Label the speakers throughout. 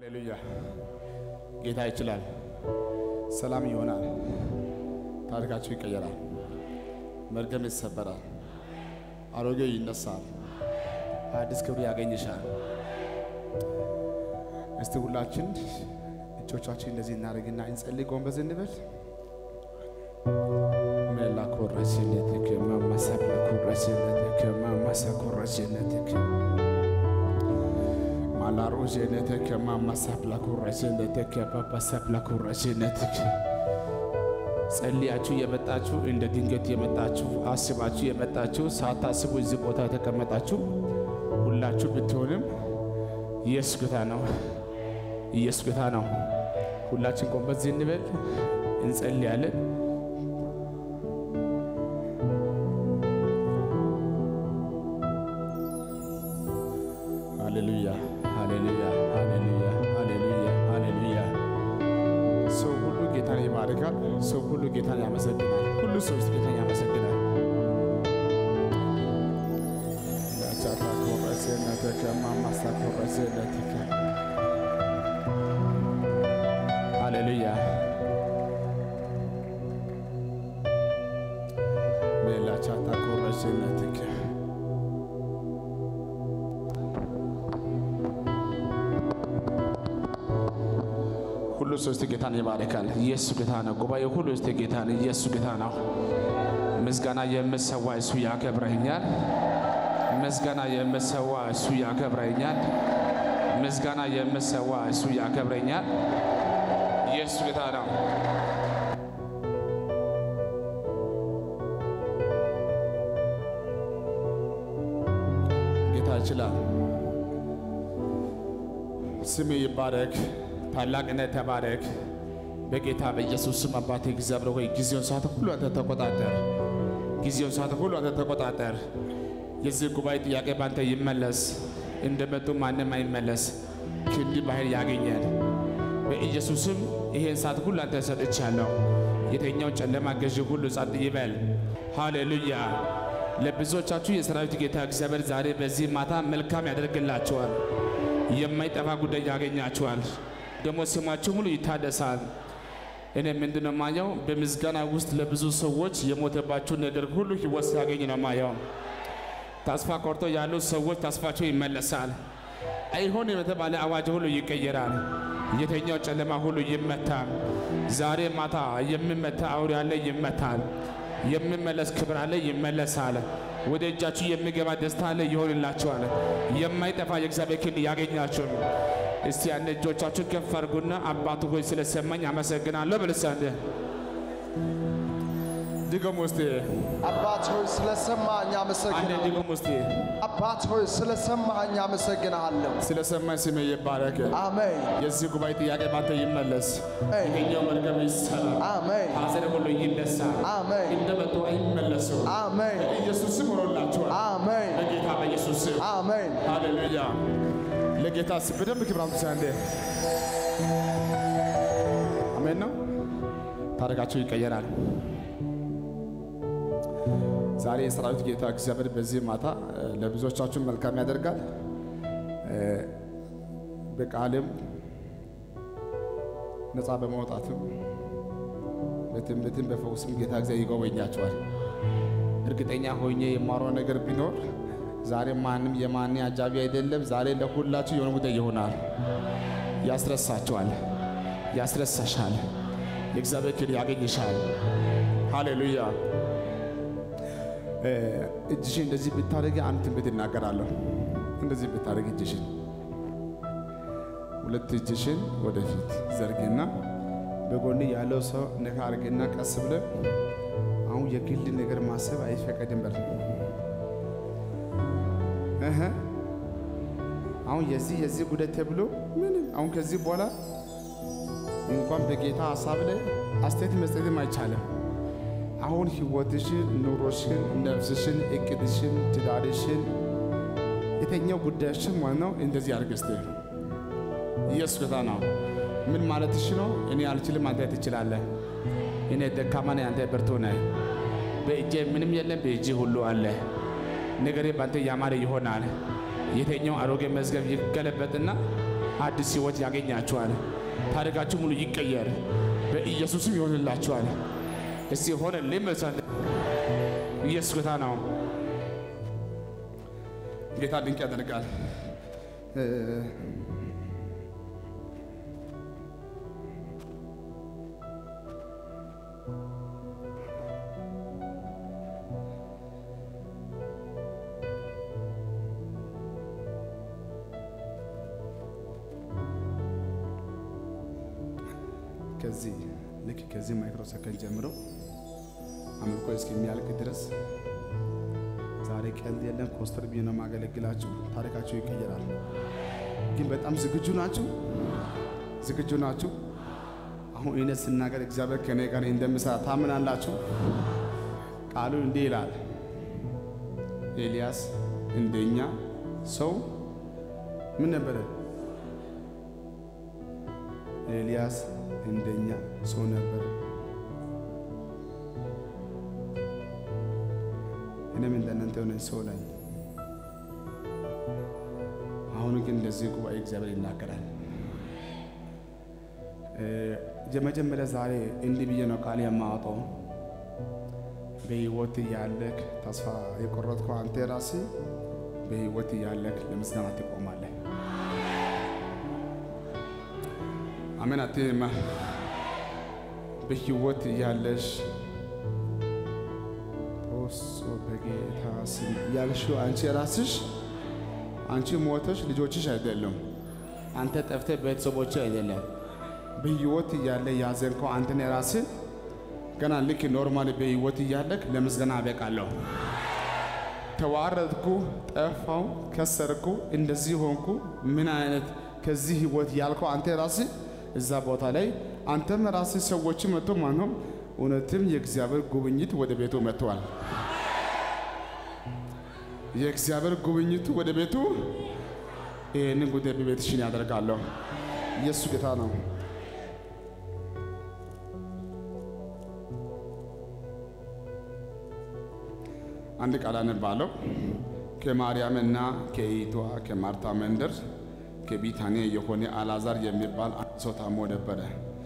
Speaker 1: ሃሌሉያ ጌታ ይችላል። ሰላም ይሆናል። ታሪካችሁ ይቀየራል። መርገም ይሰበራል። አሮጌው ይነሳል። አዲስ ክብር ያገኝሻል። እስቲ ሁላችን እጆቻችን እንደዚህ እናደርግና እንጸልይ። ጎንበዝ እንበል። ሜላ ኮረሲነትክ ማማሳብላ ኮረሲነትክ ማማሳ ኮረሲነትክ ማላሮ ጀነትክ ማማሳብላ ኮረሲነትክ ባባሳብላ ኮረሲነትክ ጸልያችሁ የመጣችሁ እንደ ድንገት የመጣችሁ አስባችሁ የመጣችሁ ሳታስቡ እዚህ ቦታ የተቀመጣችሁ ሁላችሁ ብትሆንም ኢየሱስ ጌታ ነው። ኢየሱስ ጌታ ነው። ሁላችን ጎንበስ እንበል፣ እንጸልያለን። ሃሌሉያ ሃሌሉያ ሃሌሉያ ሃሌሉያ ሃሌሉያ። ሰው ሁሉ ጌታን ይባርካል። ሰው ሁሉ ጌታን ያመሰግናል። ሁሉ ሰው ውስጥ ጌታን ያመሰግናል። ቻታ ኮረሴነትከ ማማሳ ኮረሴነትከ ሃሌሉያ ሜላ ቻታ ኮረሴነትከ ሁሉ ሰው እስቲ ጌታን ይባርካል። ኢየሱስ ጌታ ነው። ጉባኤ ሁሉ እስቲ ጌታን ኢየሱስ ጌታ ነው። ምስጋና የምሰዋ እሱ ያከብረኛል። ምስጋና የምሰዋ እሱ ያከብረኛል። ምስጋና የምሰዋ እሱ ያከብረኛል። ኢየሱስ ጌታ ነው። ጌታ ይችላል። ስም ይባረክ። ታላቅነት ተባረክ። በጌታ በኢየሱስ ስም አባቴ እግዚአብሔር ሆይ ጊዜውን ሰዓት ሁሉ አንተ ተቆጣጠር። ጊዜውን ሰዓት ሁሉ አንተ ተቆጣጠር። የዚህ ጉባኤ ጥያቄ ባንተ ይመለስ። እንደመጡ ማንም አይመለስ። ክንድ ባህል ያገኘን በኢየሱስም ይሄን ሰዓት ሁሉ አንተ ሰጥቻለሁ። የተኛው ጨለማ ገዢ ሁሉ ጸጥ ይበል። ሃሌሉያ። ለብዙዎቻችሁ የሰራዊት ጌታ እግዚአብሔር ዛሬ በዚህ ማታ መልካም ያደርግላችኋል። የማይጠፋ ጉዳይ ያገኛችኋል። ደግሞ ስማችሁ ሙሉ ይታደሳል። እኔ ምንድን ነው ማየው? በምስጋና ውስጥ ለብዙ ሰዎች የሞተባችሁ ነገር ሁሉ ሕይወት ሲያገኝ ነው ማየው። ተስፋ ቆርጦ ያሉ ሰዎች ተስፋቸው ይመለሳል። አይሆን የተባለ አዋጅ ሁሉ ይቀየራል። የተኛው ጨለማ ሁሉ ይመታል። ዛሬ ማታ የሚመታ አውሬ አለ፣ ይመታል። የሚመለስ ክብር አለ፣ ይመለሳል። ወደ እጃችሁ የሚገባ ደስታ አለ፣ ይሆንላችኋል። የማይጠፋ የእግዚአብሔር ክንድ ያገኛችሁ። እስቲ አንድ እጆቻችሁን ከፍ አድርጉና አባቱ ሆይ ስለሰማኝ አመሰግናለሁ ብልሳንደ ድገም ውስጥ
Speaker 2: አባት ሆይ ስለሰማኝ
Speaker 1: አንድ
Speaker 2: አመሰግናለሁ።
Speaker 1: ድገም ውስጥ
Speaker 2: አባት ሆይ ስለሰማኝ አመሰግናለሁ።
Speaker 1: ስለሰማኝ ስሜ ይባረክ።
Speaker 2: አሜን
Speaker 1: የዚህ ጉባኤ ጥያቄ ባንተ ይመለስ።
Speaker 2: አሜን
Speaker 1: ይሄኛው መርገም ይሰራል።
Speaker 2: አሜን
Speaker 1: ሐዘን ሁሉ ይነሳል።
Speaker 2: አሜን
Speaker 1: እንደመጡ አይመለሱ።
Speaker 2: አሜን
Speaker 1: ኢየሱስ ስም ሆኖላችኋል።
Speaker 2: አሜን
Speaker 1: በጌታ በኢየሱስ ስም
Speaker 2: አሜን።
Speaker 1: ሃሌሉያ። ለጌታ ስም በደንብ ክብር አምጡ። አንዴ አሜን ነው። ታሪካቸው ይቀየራል። ዛሬ የሰራዊት ጌታ እግዚአብሔር በዚህ ማታ እ፣ ለብዙዎቻችሁ መልካም ያደርጋል። እ፣ በቃልም ነፃ በማውጣትም በትንቢትም በፈውስም ጌታ እግዚአብሔር ይጎበኛቸዋል። እርግጠኛ ሆኜ የማረው ነገር ቢኖር ዛሬ ማንም የማን አጃቢ አይደለም። ዛሬ ለሁላችሁ የሆነ ጉዳይ ይሆናል። ያስረሳችኋል፣ ያስረሳሻል። የእግዚአብሔር ክብር ያገኝሻል። ሃሌሉያ። እ፣ እጅሽን እንደዚህ ብታደርጊ አንድ ትንቢት እናገራለሁ። እንደዚህ ብታደርጊ እጅሽን ሁለት እጅሽን ወደፊት ዘርጊና በጎን ያለው ሰው ነካ አድርጊና ቀስ ብለ አሁን የግል ነገር ማሰብ አይፈቀድም በል እህ አሁን የዚህ የዚህ ጉዳይ ተብሎ ምንም አሁን ከዚህ በኋላ እንኳን በጌታ ሀሳብ ላይ አስተያየት መስጠትም አይቻልም። አሁን ህይወትሽን፣ ኑሮሽን፣ ነፍስሽን፣ እቅድሽን፣ ትዳርሽን የተኛው ጉዳይሽን ማለት ነው እንደዚህ አድርግ እስቲ። ኢየሱስ ጌታ ነው። ምን ማለትሽ ነው? እኔ አልችልም፣ አንተ ትችላለህ። እኔ ደካማ ነኝ፣ አንተ ብርቱ ነህ። በእጄ ምንም የለም፣ በእጅ ሁሉ አለ። ነገሬ ባንተ ያማረ ይሆናል። የተኛው አሮጌ መዝገብ ይገለበጥና አዲስ ሕይወት ያገኛችኋል። ታሪካችሁ ሙሉ ይቀየር፣ በኢየሱስም ይሆንላችኋል። እስቲ ሆነ ልመሰል ኢየሱስ ጌታ ነው። ጌታ ድንቅ ያደርጋል። ከዚህ ልክ ከዚህ ማይክሮ ሰከንድ ጀምሮ አምልኮ እስከሚያልቅ ድረስ ዛሬ ቀልድ የለም። ኮስተር ብዬ ነው የማገለግላችሁ። ታሪካችሁ ይቀየራል። ግን በጣም ዝግጁ ናችሁ? ዝግጁ ናችሁ? አሁን እኔ ስናገር እግዚአብሔር ከኔ ጋር እንደምሰራ ታምናላችሁ? ቃሉ እንዲህ ይላል፣ ኤልያስ እንደኛ ሰው ምን ነበረ? ኤልያስ እንደኛ ሰው ነበረ። እኔም እንደናንተ የሆነ ሰው ነኝ። አሁን ግን እንደዚህ ጉባኤ እግዚአብሔር ይናገራል። የመጀመሪያ ዛሬ እንዲህ ብዬ ነው ቃል የማወጣው። በህይወት ያለክ ተስፋ የቆረጥከው አንተ ራስህ በህይወት ያለክ ለምስጋና ትቆማለህ። አሜን አትማ በህይወት ያለሽ ኦሶ በጌታ ስም ያልሽው አንቺ ራስሽ አንቺ ሞተሽ ልጆችሽ አይደለም። አንተ ጠፍተህ ቤተሰቦች አይደለም። በህይወት እያለ ያዘንከው አንተን ራስህ ገና ልክ ኖርማል በህይወት እያለክ ለምስጋና አበቃለሁ። ተዋረድኩ፣ ጠፋው፣ ከሰርኩ፣ እንደዚህ ሆንኩ፣ ምን አይነት ከዚህ ህይወት ያልከው አንተ ራስህ እዛ ቦታ ላይ አንተም ራስህ ሰዎች መጥቶ ማነው እውነትም የእግዚአብሔር ጉብኝት ወደ ቤቱ መጥተዋል። የእግዚአብሔር ጉብኝቱ ወደ ቤቱ ይህንን ጉዳይ በቤትሽን ያደርጋለሁ። ኢየሱስ ጌታ ነው። አንድ ቃል አነባለሁ። ከማርያምና ከእህቷ ከማርታ መንደር ከቢታንያ የሆነ አልዓዛር የሚባል አንድ ሰው ታሞ ነበረ።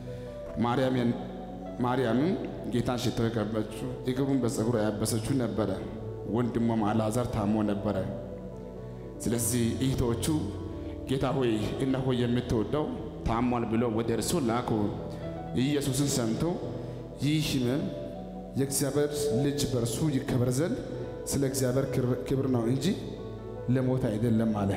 Speaker 1: ማርያምም ጌታን ሽቶ የቀባችው እግሩን በፀጉር ያበሰችው ነበረ። ወንድሟም አልዓዛር ታሞ ነበረ። ስለዚህ እህቶቹ ጌታ ሆይ እነሆ የምትወደው ታሟል ብሎ ወደ እርሱ ላኩ። ኢየሱስን ሰምቶ ይህ ሕመም የእግዚአብሔር ልጅ በእርሱ ይከበር ዘንድ ስለ እግዚአብሔር ክብር ነው እንጂ ለሞት አይደለም አለ።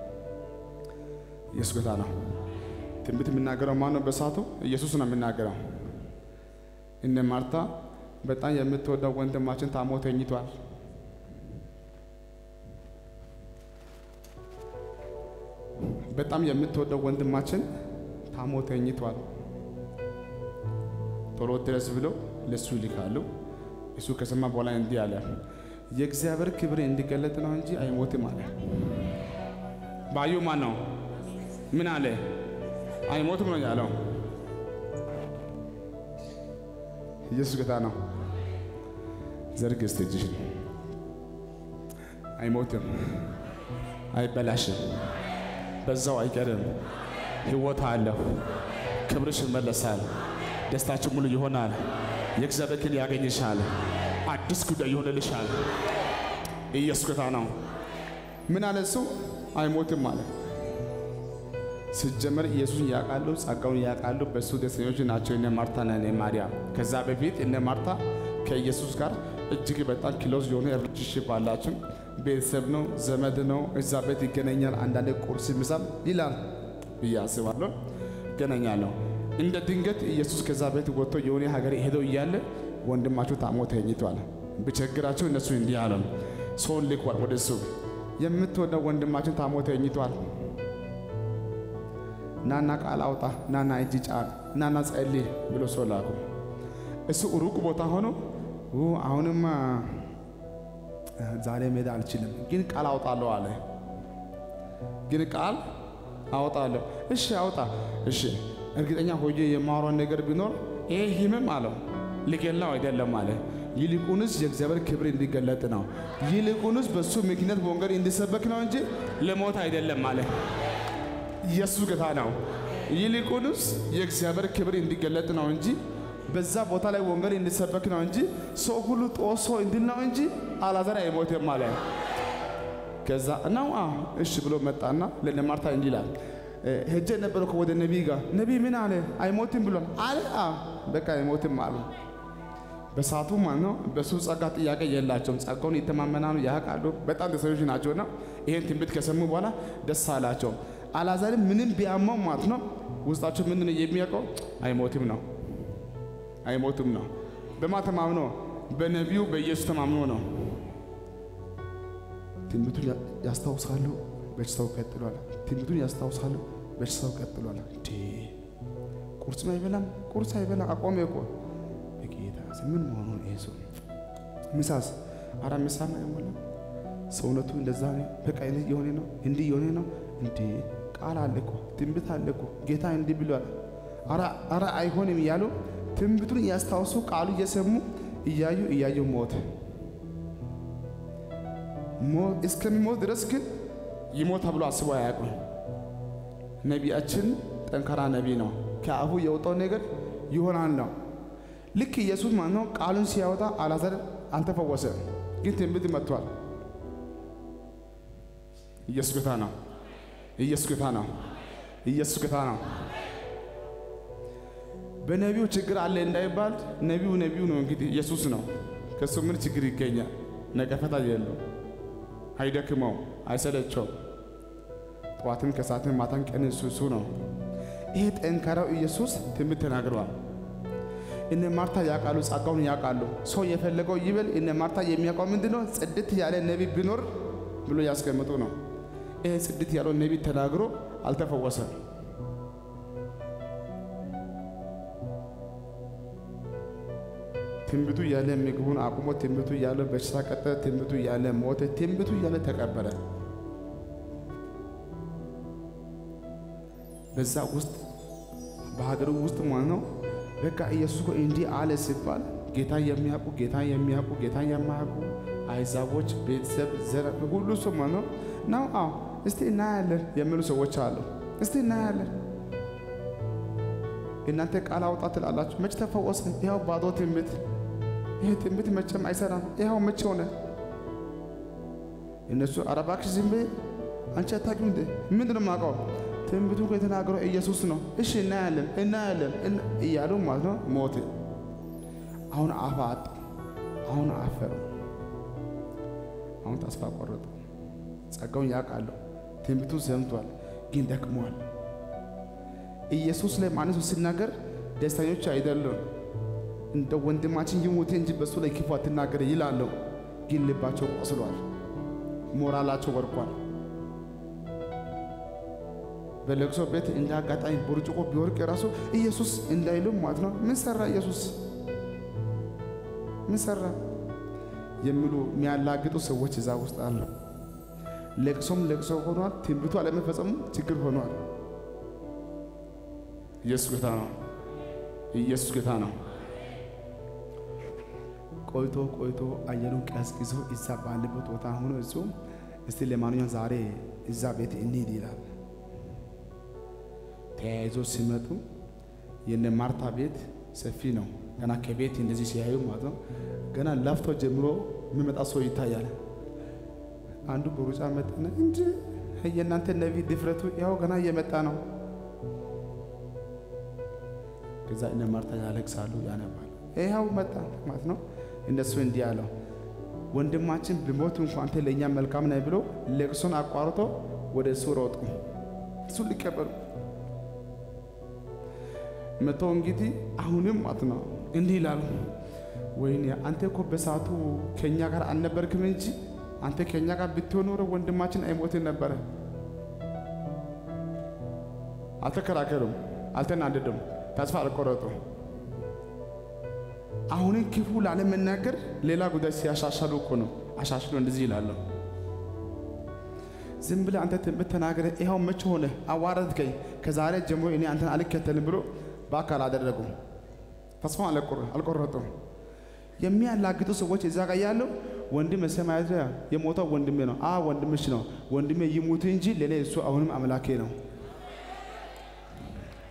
Speaker 1: ኢየሱስ ጌታ ነው። ትንቢት የሚናገረው ማን ነው? በሳቱ ኢየሱስ ነው የሚናገረው። እነ ማርታ በጣም የምትወደው ወንድማችን ታሞ ተኝቷል። በጣም የምትወደው ወንድማችን ታሞ ተኝቷል። ቶሎ ድረስ ብሎ ለእሱ ይልካሉ። እሱ ከሰማ በኋላ እንዲህ አለ፣ የእግዚአብሔር ክብር እንዲገለጥ ነው እንጂ አይሞትም አለ። ባዩ ማን ነው? ምን አለ? አይሞትም ነው ያለው። ኢየሱስ ጌታ ነው። ዘርግ እስቲ እጅሽን። አይሞትም፣ አይበላሽም፣ በዛው አይቀርም። ሕይወት አለው። ክብርሽ ይመለሳል። ደስታችን ሙሉ ይሆናል። የእግዚአብሔር ክል ያገኝሻል። አዲስ ጉዳይ ይሆንልሻል። ኢየሱስ ጌታ ነው። ምን አለ እሱ? አይሞትም አለ። ሲጀመር ኢየሱስን ያውቃሉ፣ ጸጋውን ያውቃሉ። በእሱ ደስተኞች ናቸው እነ ማርታና እነ ማርያም። ከዛ በፊት እነ ማርታ ከኢየሱስ ጋር እጅግ በጣም ክሎዝ የሆነ ሪሌሽንሺፕ አላቸው። ቤተሰብ ነው፣ ዘመድ ነው። እዛ ቤት ይገናኛል። አንዳንድ ቁርስ፣ ምሳም ይላል ብዬ አስባለሁ። ይገናኛለሁ። እንደ ድንገት ኢየሱስ ከዛ ቤት ወጥቶ የሆነ ሀገር ሄደው እያለ ወንድማቸው ታሞ ተኝቷል። ብቸግራቸው እነሱ እንዲህ አለው፣ ሰውን ልኳል ወደ እሱ የምትወደው ወንድማችን ታሞ ተኝቷል ናና ቃል አውጣ፣ ናና እጅ ጫን፣ ናና ጸልይ ብሎ ሰው ላኩ። እሱ ሩቅ ቦታ ሆኖ አሁንማ ዛሬ መሄድ አልችልም፣ ግን ቃል አውጣለሁ አለ። ግን ቃል አውጣለሁ። እሺ አውጣ። እሺ እርግጠኛ ሆኜ የማወራውን ነገር ቢኖር ይሄ ህመም አለው ሊገላው አይደለም አለ። ይልቁንስ የእግዚአብሔር ክብር እንዲገለጥ ነው። ይልቁንስ በሱ ምክንያት ወንጌል እንዲሰበክ ነው እንጂ ለሞት አይደለም አለ። ኢየሱስ ጌታ ነው። ይልቁንስ የእግዚአብሔር ክብር እንዲገለጥ ነው እንጂ በዛ ቦታ ላይ ወንጌል እንዲሰበክ ነው እንጂ ሰው ሁሉ ጦሶ እንዲል ነው እንጂ አልዓዛር አይሞትም አለ። ከዛ እናው እሺ ብሎ መጣና ለማርታ እንዲህ ይላል ሄጄ ነበረ ወደ ነቢይ ጋር ነቢይ ምን አለ? አይሞትም ብሏል አለ። በቃ አይሞትም አሉ። በሰዓቱ ማለት ነው በሱ ጸጋ ጥያቄ የላቸውም። ጸጋውን ይተማመናሉ፣ ያውቃሉ። በጣም ደስተኞች ናቸውና ይሄን ትንቢት ከሰሙ በኋላ ደስ አላቸው። አልዓዛርም ምንም ቢያመው ማለት ነው ውስጣቸው ምንድን ነው የሚያውቀው? አይሞትም ነው አይሞትም ነው። በማ ተማምኖ? በነቢዩ በኢየሱስ ተማምኖ ነው። ትንቢቱን ያስታውሳሉ፣ በሽታው ቀጥሏል። ትንቢቱን ያስታውሳሉ፣ በሽታው ቀጥሏል። እንዴ ቁርስም አይበላም፣ ቁርስ አይበላም፣ አቆመ እኮ በጌታ ስም ምን መሆኑ ይሄ ሰው? ምሳስ? አራ ምሳም አይሞላም። ሰውነቱ እንደዛ ነው። በቃ የሆነ ነው፣ እንዲህ የሆነ ነው። እንዴ ቃል አለ እኮ ትንቢት አለ እኮ ጌታ እንዲህ ብሏል። አራ አይሆንም እያሉ ትንቢቱን እያስታወሱ ቃሉ እየሰሙ እያዩ እያዩ ሞተ። እስከሚሞት ድረስ ግን ይሞት ተብሎ አስቦ አያውቁም። ነቢያችን ጠንካራ ነቢይ ነው። ከአፉ የወጣው ነገር ይሆናል ነው። ልክ ኢየሱስ ማለት ነው ቃሉን ሲያወጣ አልዓዛር አልተፈወሰም፣ ግን ትንቢት መጥቷል። ኢየሱስ ጌታ ነው። ኢየሱስ ጌታ ነው። ኢየሱስ ጌታ ነው። በነቢዩ ችግር አለ እንዳይባል ነቢዩ ነቢዩ ነው እንግዲህ ኢየሱስ ነው። ከሱ ምን ችግር ይገኛል? ነቀፈታ የለው፣ አይደክመው፣ አይሰለቸው። ጠዋትም ከሰዓትም ማታን ቀን እሱ እሱ ነው። ይሄ ጠንካራው ኢየሱስ ትንቢት ተናግረዋል። እነ ማርታ ያውቃሉ፣ ጸጋውን ያውቃሉ። ሰው የፈለገው ይበል። እነ ማርታ የሚያውቀው ምንድን ነው? ጽድት ያለ ነቢይ ቢኖር ብሎ ያስቀምጡ ነው። ይሄ ጽድት ያለው ነቢይ ተናግሮ አልተፈወሰም። ትንቢቱ እያለ ምግቡን አቁሞ፣ ትንቢቱ እያለ በሽታ ቀጠለ፣ ትንቢቱ እያለ ሞተ፣ ትንቢቱ እያለ ተቀበረ። በዛ ውስጥ በሀገሩ ውስጥ ማለት ነው በቃ ኢየሱስ እኮ እንዲህ አለ ሲባል ጌታ የሚያውቁ ጌታ የሚያውቁ ጌታ የማያውቁ አሕዛቦች፣ ቤተሰብ፣ ዘር ሁሉ ሰው ማለት ነው ነው አዎ እስቲ እናያለን የሚሉ ሰዎች አሉ። እስቲ እናያለን እናንተ ቃል አውጣ ትላላችሁ። መች ተፈወሰ? ይኸው ባዶ ትንቢት። ይሄ ትንቢት መቼም አይሰራም። ይኸው መቼ ሆነ? እነሱ ኧረ እባክሽ ዝም በይ አንቺ አታውቂም እንዴ? ምንድን ነው የማውቀው? ትንቢቱ እኮ የተናገረው ኢየሱስ ነው። እሺ እናያለን እናያለን እያሉ ማለት ነው ሞት። አሁን አፍ አጡ። አሁን አፈሩ። አሁን ተስፋ ቆረጡ። ጸጋውን ያውቃሉ። ትንቢቱን ሰምቷል፣ ግን ደክመዋል። ኢየሱስ ላይ ማነሱ ሲናገር ደስተኞች አይደሉም። እንደ ወንድማችን ይሙት እንጂ በሱ ላይ ክፉ አትናገር ይላሉ። ግን ልባቸው ቆስሏል፣ ሞራላቸው ወርቋል። በለቅሶ ቤት እንደ አጋጣሚ ብርጭቆ ቢወርቅ የራሱ ኢየሱስ እንዳይሉም ማለት ነው። ምን ሰራ ኢየሱስ? ምን ሰራ የሚሉ የሚያላግጡ ሰዎች እዛ ውስጥ አሉ። ለቅሶም ለቅሶ ሆኗል። ትንቢቱ አለመፈጸሙ ችግር ሆኗል። ኢየሱስ ጌታ ነው። ኢየሱስ ጌታ ነው። ቆይቶ ቆይቶ አየሩን ቀዝቅዞ እዛ ባለበት ቦታ ሆኖ እሱ እስቲ ለማንኛውም ዛሬ እዛ ቤት እንሂድ ይላል። ተያይዞ ሲመጡ የነ ማርታ ቤት ሰፊ ነው። ገና ከቤት እንደዚህ ሲያዩ ማለት ነው ገና ላፍቶ ጀምሮ የሚመጣ ሰው ይታያል። አንዱ በሩጫ መጣና እንጂ የእናንተ ነቢይ ድፍረቱ ያው ገና እየመጣ ነው። ከዛ እነ ማርታ ያለቅሳሉ፣ ያነባሉ። ይኸው መጣ ማለት ነው። እነሱ እንዲህ አለው ወንድማችን ብሞት እንኳ አንተ ለእኛ መልካም ነህ ብሎ ለቅሶን አቋርጦ ወደ እሱ ሮጡ፣ እሱ ሊቀበሉ መቶ እንግዲህ አሁንም ማለት ነው እንዲህ ይላሉ፣ ወይኔ አንተ እኮ በሰዓቱ ከእኛ ጋር አልነበርክም እንጂ አንተ ከእኛ ጋር ብትሆን ኖሮ ወንድማችን አይሞትን ነበረ። አልተከራከሩም፣ አልተናደዱም፣ ተስፋ አልቆረጡም። አሁንም ክፉ ላለመናገር ሌላ ጉዳይ ሲያሻሻሉ እኮ ነው። አሻሽሎ እንደዚህ ይላሉ፣ ዝም ብለህ አንተ ትንቢት ተናገረ፣ ይኸው መቼ ሆነ አዋረድከኝ፣ ከዛሬ ጀምሮ እኔ አንተን አልከተልም ብሎ በአካል አደረጉ። ተስፋ አልቆረጡም። የሚያላግጡ ሰዎች እዛ ጋር ያለው ወንድም ሰማያት የሞተው ወንድሜ ነው። አ ወንድምሽ ነው። ወንድሜ ይሙት እንጂ ለእኔ እሱ አሁንም አምላኬ ነው።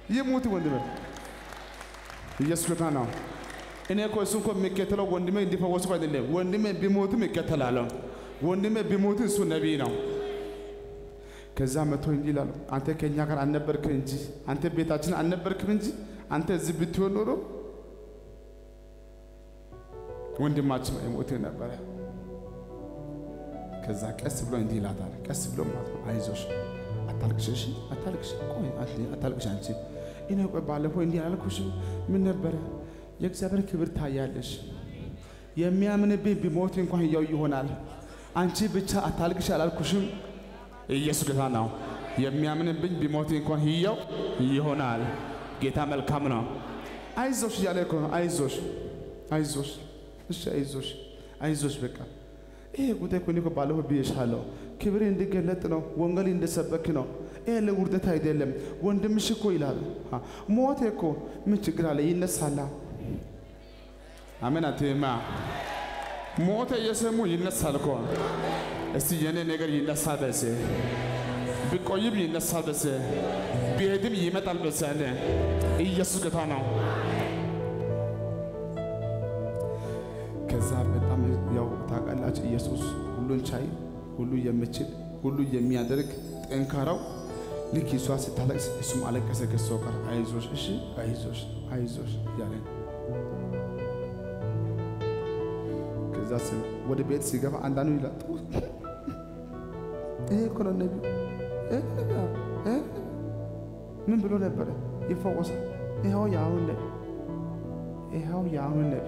Speaker 1: ይሙት ወንድሜ። ኢየሱስ ጌታ ነው። እኔ እኮ እሱ እኮ የሚከተለው ወንድሜ እንዲፈወሱ አይደለም። ወንድሜ ቢሞትም ይከተላለሁ። ወንድሜ ቢሞትም እሱ ነቢይ ነው። ከዛ መቶ እንዲህ ይላሉ፣ አንተ ከእኛ ጋር አልነበርክም እንጂ አንተ ቤታችን አልነበርክም እንጂ አንተ እዚህ ብትሆን ኖሮ ወንድማችን አይሞትም ነበረ። ከዛ ቀስ ብሎ እንዲህ ይላታል፣ ቀስ ብሎ ማለት ነው፣ አይዞሽ፣ አታልቅሽ፣ እሺ፣ አታልቅሽ፣ ቆይ አታልቅሽ አንቺ። እኔ ቆይ ባለፈው እንዲህ አላልኩሽ? ምን ነበረ? የእግዚአብሔር ክብር ታያለሽ። የሚያምንብኝ ቢሞት እንኳን ሕያው ይሆናል። አንቺ ብቻ አታልቅሽ አላልኩሽም? ኢየሱስ ጌታ ነው። የሚያምንብኝ ቢሞት እንኳን ሕያው ይሆናል። ጌታ መልካም ነው። አይዞሽ እያለ እኮ ነው። አይዞሽ፣ አይዞሽ፣ እሺ፣ አይዞሽ፣ አይዞሽ በቃ ይሄ ጉዳይ እኮ እኔ እኮ ባለፈው ብዬሻለሁ። ክብሬ እንዲገለጥ ነው። ወንጌል እንዲሰበክ ነው። ይሄ ለውርደት አይደለም። ወንድምሽ እኮ ይላል ሞቴ እኮ ምን ችግር አለ? ይነሳላ። አሜን አትማ ሞተ እየሰሙ ይነሳል እኮ እስቲ የኔ ነገር ይነሳል በስ ቢቆይም ይነሳል በስ ቢሄድም ይመጣል በስ አለ ኢየሱስ ጌታ ነው። ከዛ በጣም ያው ታውቃላችሁ ኢየሱስ ሁሉን ቻይ፣ ሁሉ የሚችል፣ ሁሉ የሚያደርግ ጠንካራው ልክ እሷ ስታለቅስ እሱም አለቀሰ ከሷ ጋር አይዞሽ፣ እሺ አይዞሽ፣ አይዞሽ እያለ ከዛ ወደ ቤት ሲገባ አንዳንዱ ይላል ይሄ እኮ ነው ነቢዩ ምን ብሎ ነበረ? ይፈወሳል። ይኸው የአሁን ነቢ ይኸው የአሁን ነቢ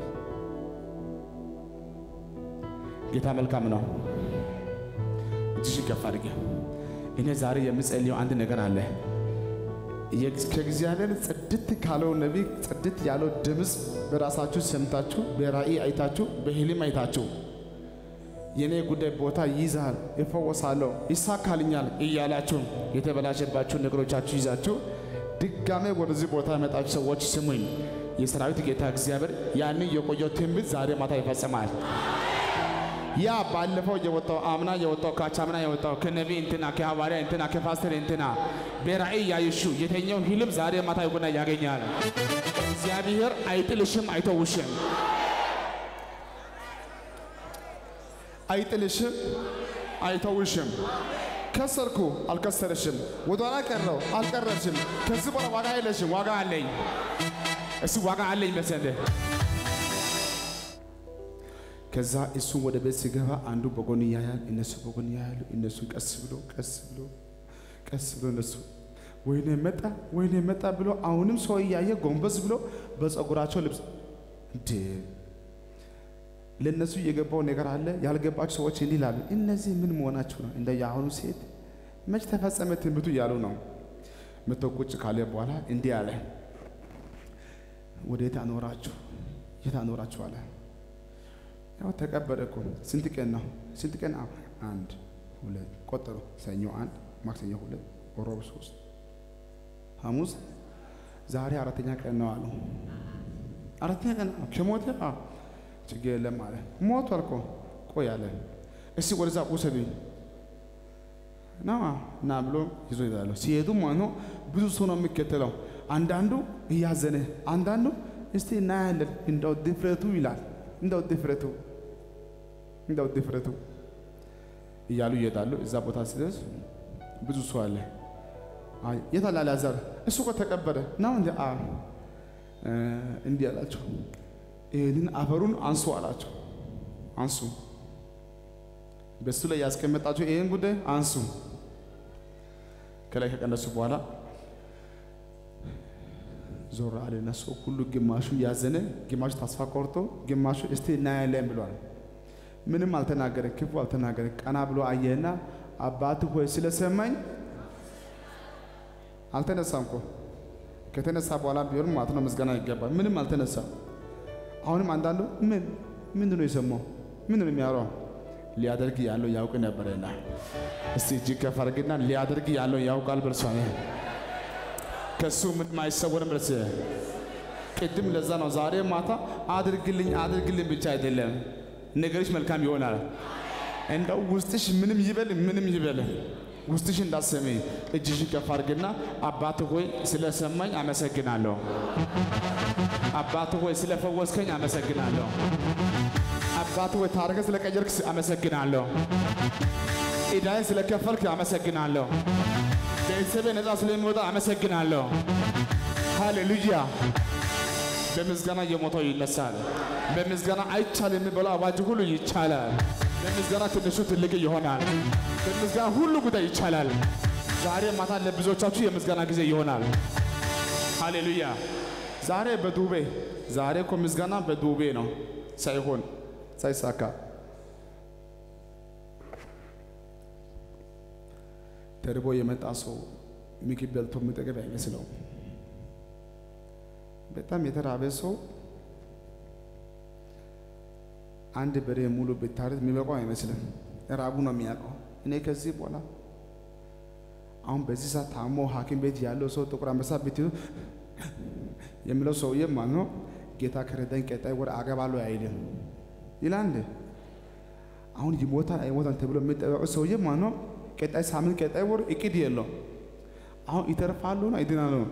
Speaker 1: ጌታ መልካም ነው። እጅሽ ከፍ አድርጌ እኔ ዛሬ የምጸልየው አንድ ነገር አለ። ከእግዚአብሔር ጽድት ካለው ነቢይ ጽድት ያለው ድምፅ በራሳችሁ ሰምታችሁ በራእይ አይታችሁ በህልም አይታችሁ የእኔ ጉዳይ ቦታ ይይዛል፣ እፈወሳለሁ፣ ይሳካልኛል እያላችሁ የተበላሸባችሁ ነገሮቻችሁ ይዛችሁ ድጋሜ ወደዚህ ቦታ የመጣችሁ ሰዎች ስሙኝ። የሰራዊት ጌታ እግዚአብሔር ያንን የቆየው ትንቢት ዛሬ ማታ ይፈጽማል። ያ ባለፈው የወጣው አምና የወጣው ካቻምና የወጣው ከነቢይ እንትና ከሐዋርያ እንትና ከፓስተር እንትና በራእይ ያይሹ የተኛው ህልም ዛሬ ማታ ይጎና ያገኛል። እግዚአብሔር አይጥልሽም፣ አይተውሽም፣ አይጥልሽም፣ አይተውሽም። ከሰርኩ አልከሰርሽም፣ ወደኋላ ቀረው አልቀረሽም። ከዚህ በኋላ ዋጋ የለሽም። ዋጋ አለኝ። እሱ ዋጋ አለኝ መሰለህ ከዛ እሱ ወደ ቤት ሲገባ አንዱ በጎን ያያል፣ እነሱ በጎን ያያሉ። እነሱ ቀስ ብሎ ቀስ ብሎ ቀስ ብሎ እነሱ ወይኔ መጣ ወይኔ መጣ ብሎ አሁንም ሰው እያየ ጎንበስ ብሎ በፀጉራቸው ልብስ እንዴ ለእነሱ የገባው ነገር አለ። ያልገባቸው ሰዎች እንዲህ ይላሉ፣ እነዚህ ምን መሆናችሁ ነው? እንደ የአሁኑ ሴት መች ተፈጸመ ትንቢቱ እያሉ ነው። መቶ ቁጭ ካለ በኋላ እንዲህ አለ፣ ወዴት አኖራችሁ? የት አኖራችሁ አለ። ያው ተቀበለ እኮ ስንት ቀን ነው? ስንት ቀን? አንድ ሁለት ቆጠሩ። ሰኞ አንድ፣ ማክሰኞ ሁለት፣ ሮብ ሶስት፣ ሐሙስ ዛሬ አራተኛ ቀን ነው አሉ። አራተኛ ቀን ከሞተ ችግር የለም አለ። ሞቷል እኮ ቆይ አለ። እስቲ ወደዛ ውሰዱኝ ና ና ብሎ ይዞ ይዛሉ። ሲሄዱ ማለት ነው ብዙ ሰው ነው የሚከተለው። አንዳንዱ እያዘነ፣ አንዳንዱ እስቲ እናያለን እንደው ድፍረቱ ይላል እንደው ድፍረቱ እንደው ድፍረቱ እያሉ ይሄዳሉ። እዛ ቦታ ሲደርስ ብዙ ሰው አለ። አይ የት አለ አልዓዛር? እሱ እኮ ተቀበረ ነው እንዴ? አ እንዲህ አላቸው። ይህንን አፈሩን አንሱ አላቸው። አንሱ፣ በሱ ላይ ያስቀመጣቸው ይህን ጉዳይ አንሱ። ከላይ ከቀነሱ በኋላ ዞር አለና ሰው ሁሉ ግማሹ ያዘነ፣ ግማሹ ተስፋ ቆርጦ፣ ግማሹ እስቲ እናያለን ብሏል። ምንም አልተናገረ፣ ክፉ አልተናገረ። ቀና ብሎ አየና አባት ሆይ ስለሰማኝ አልተነሳም እኮ ከተነሳ በኋላ ቢሆን ማለት ነው ምስጋና ይገባል። ምንም አልተነሳም። አሁንም አንዳንዱ ምን ምንድን ነው የሰማው? ምንድን ነው የሚያወራው? ሊያደርግ ያለው ያውቅ ነበረና እስቲ እጅግ ከፍ አድርግና ሊያደርግ ያለው ያውቃል በርሷ ከሱ ምንም አይሰወርም። ብለስ ቅድም ለዛ ነው ዛሬ ማታ አድርግልኝ አድርግልኝ ብቻ አይደለም ነገሮች መልካም ይሆናል። እንደው ውስጥሽ ምንም ይበል ምንም ይበል ውስጥሽ እንዳሰሚ እጅሽን ከፍ አድርግና አባት ሆይ ስለሰማኝ አመሰግናለሁ። አባት ሆይ ስለፈወስከኝ አመሰግናለሁ። አባት ሆይ ታሪክ ስለቀየርክ አመሰግናለሁ። ዕዳዬን ስለከፈልክ አመሰግናለሁ። ቤተሰቤ ነፃ ስለሚወጣ አመሰግናለሁ። ሃሌሉያ። በምስጋና የሞተው ይነሳል። በምስጋና አይቻል የሚባለው አዋጅ ሁሉ ይቻላል። በምስጋና ትንሹ ትልቅ ይሆናል። በምስጋና ሁሉ ጉዳይ ይቻላል። ዛሬ ማታ ለብዙዎቻችሁ የምስጋና ጊዜ ይሆናል። ሃሌሉያ። ዛሬ በዱቤ ዛሬ እኮ ምስጋና በዱቤ ነው ሳይሆን ሳይሳካ ተርቦ የመጣ ሰው ምግብ በልቶ የሚጠገብ አይመስለውም። በጣም የተራበ ሰው አንድ በሬ ሙሉ ብታረድ የሚበቃው አይመስልም። ራቡ ነው የሚያውቀው። እኔ ከዚህ በኋላ አሁን በዚህ ሰዓት ታሞ ሐኪም ቤት ያለው ሰው ጥቁር አንበሳ ብትይዙ የሚለው ሰውዬ ማለት ነው ጌታ ከረዳኝ ቀጣይ ወር አገባለሁ አይልም ይላል እንዴ? አሁን ይሞታል አይሞታል ተብሎ የሚጠበቀው ሰውዬ ማለት ነው ቀጣይ ሳምንት ቀጣይ ወር እቅድ የለው። አሁን ይተርፋሉ ነው ይድናሉ ነው።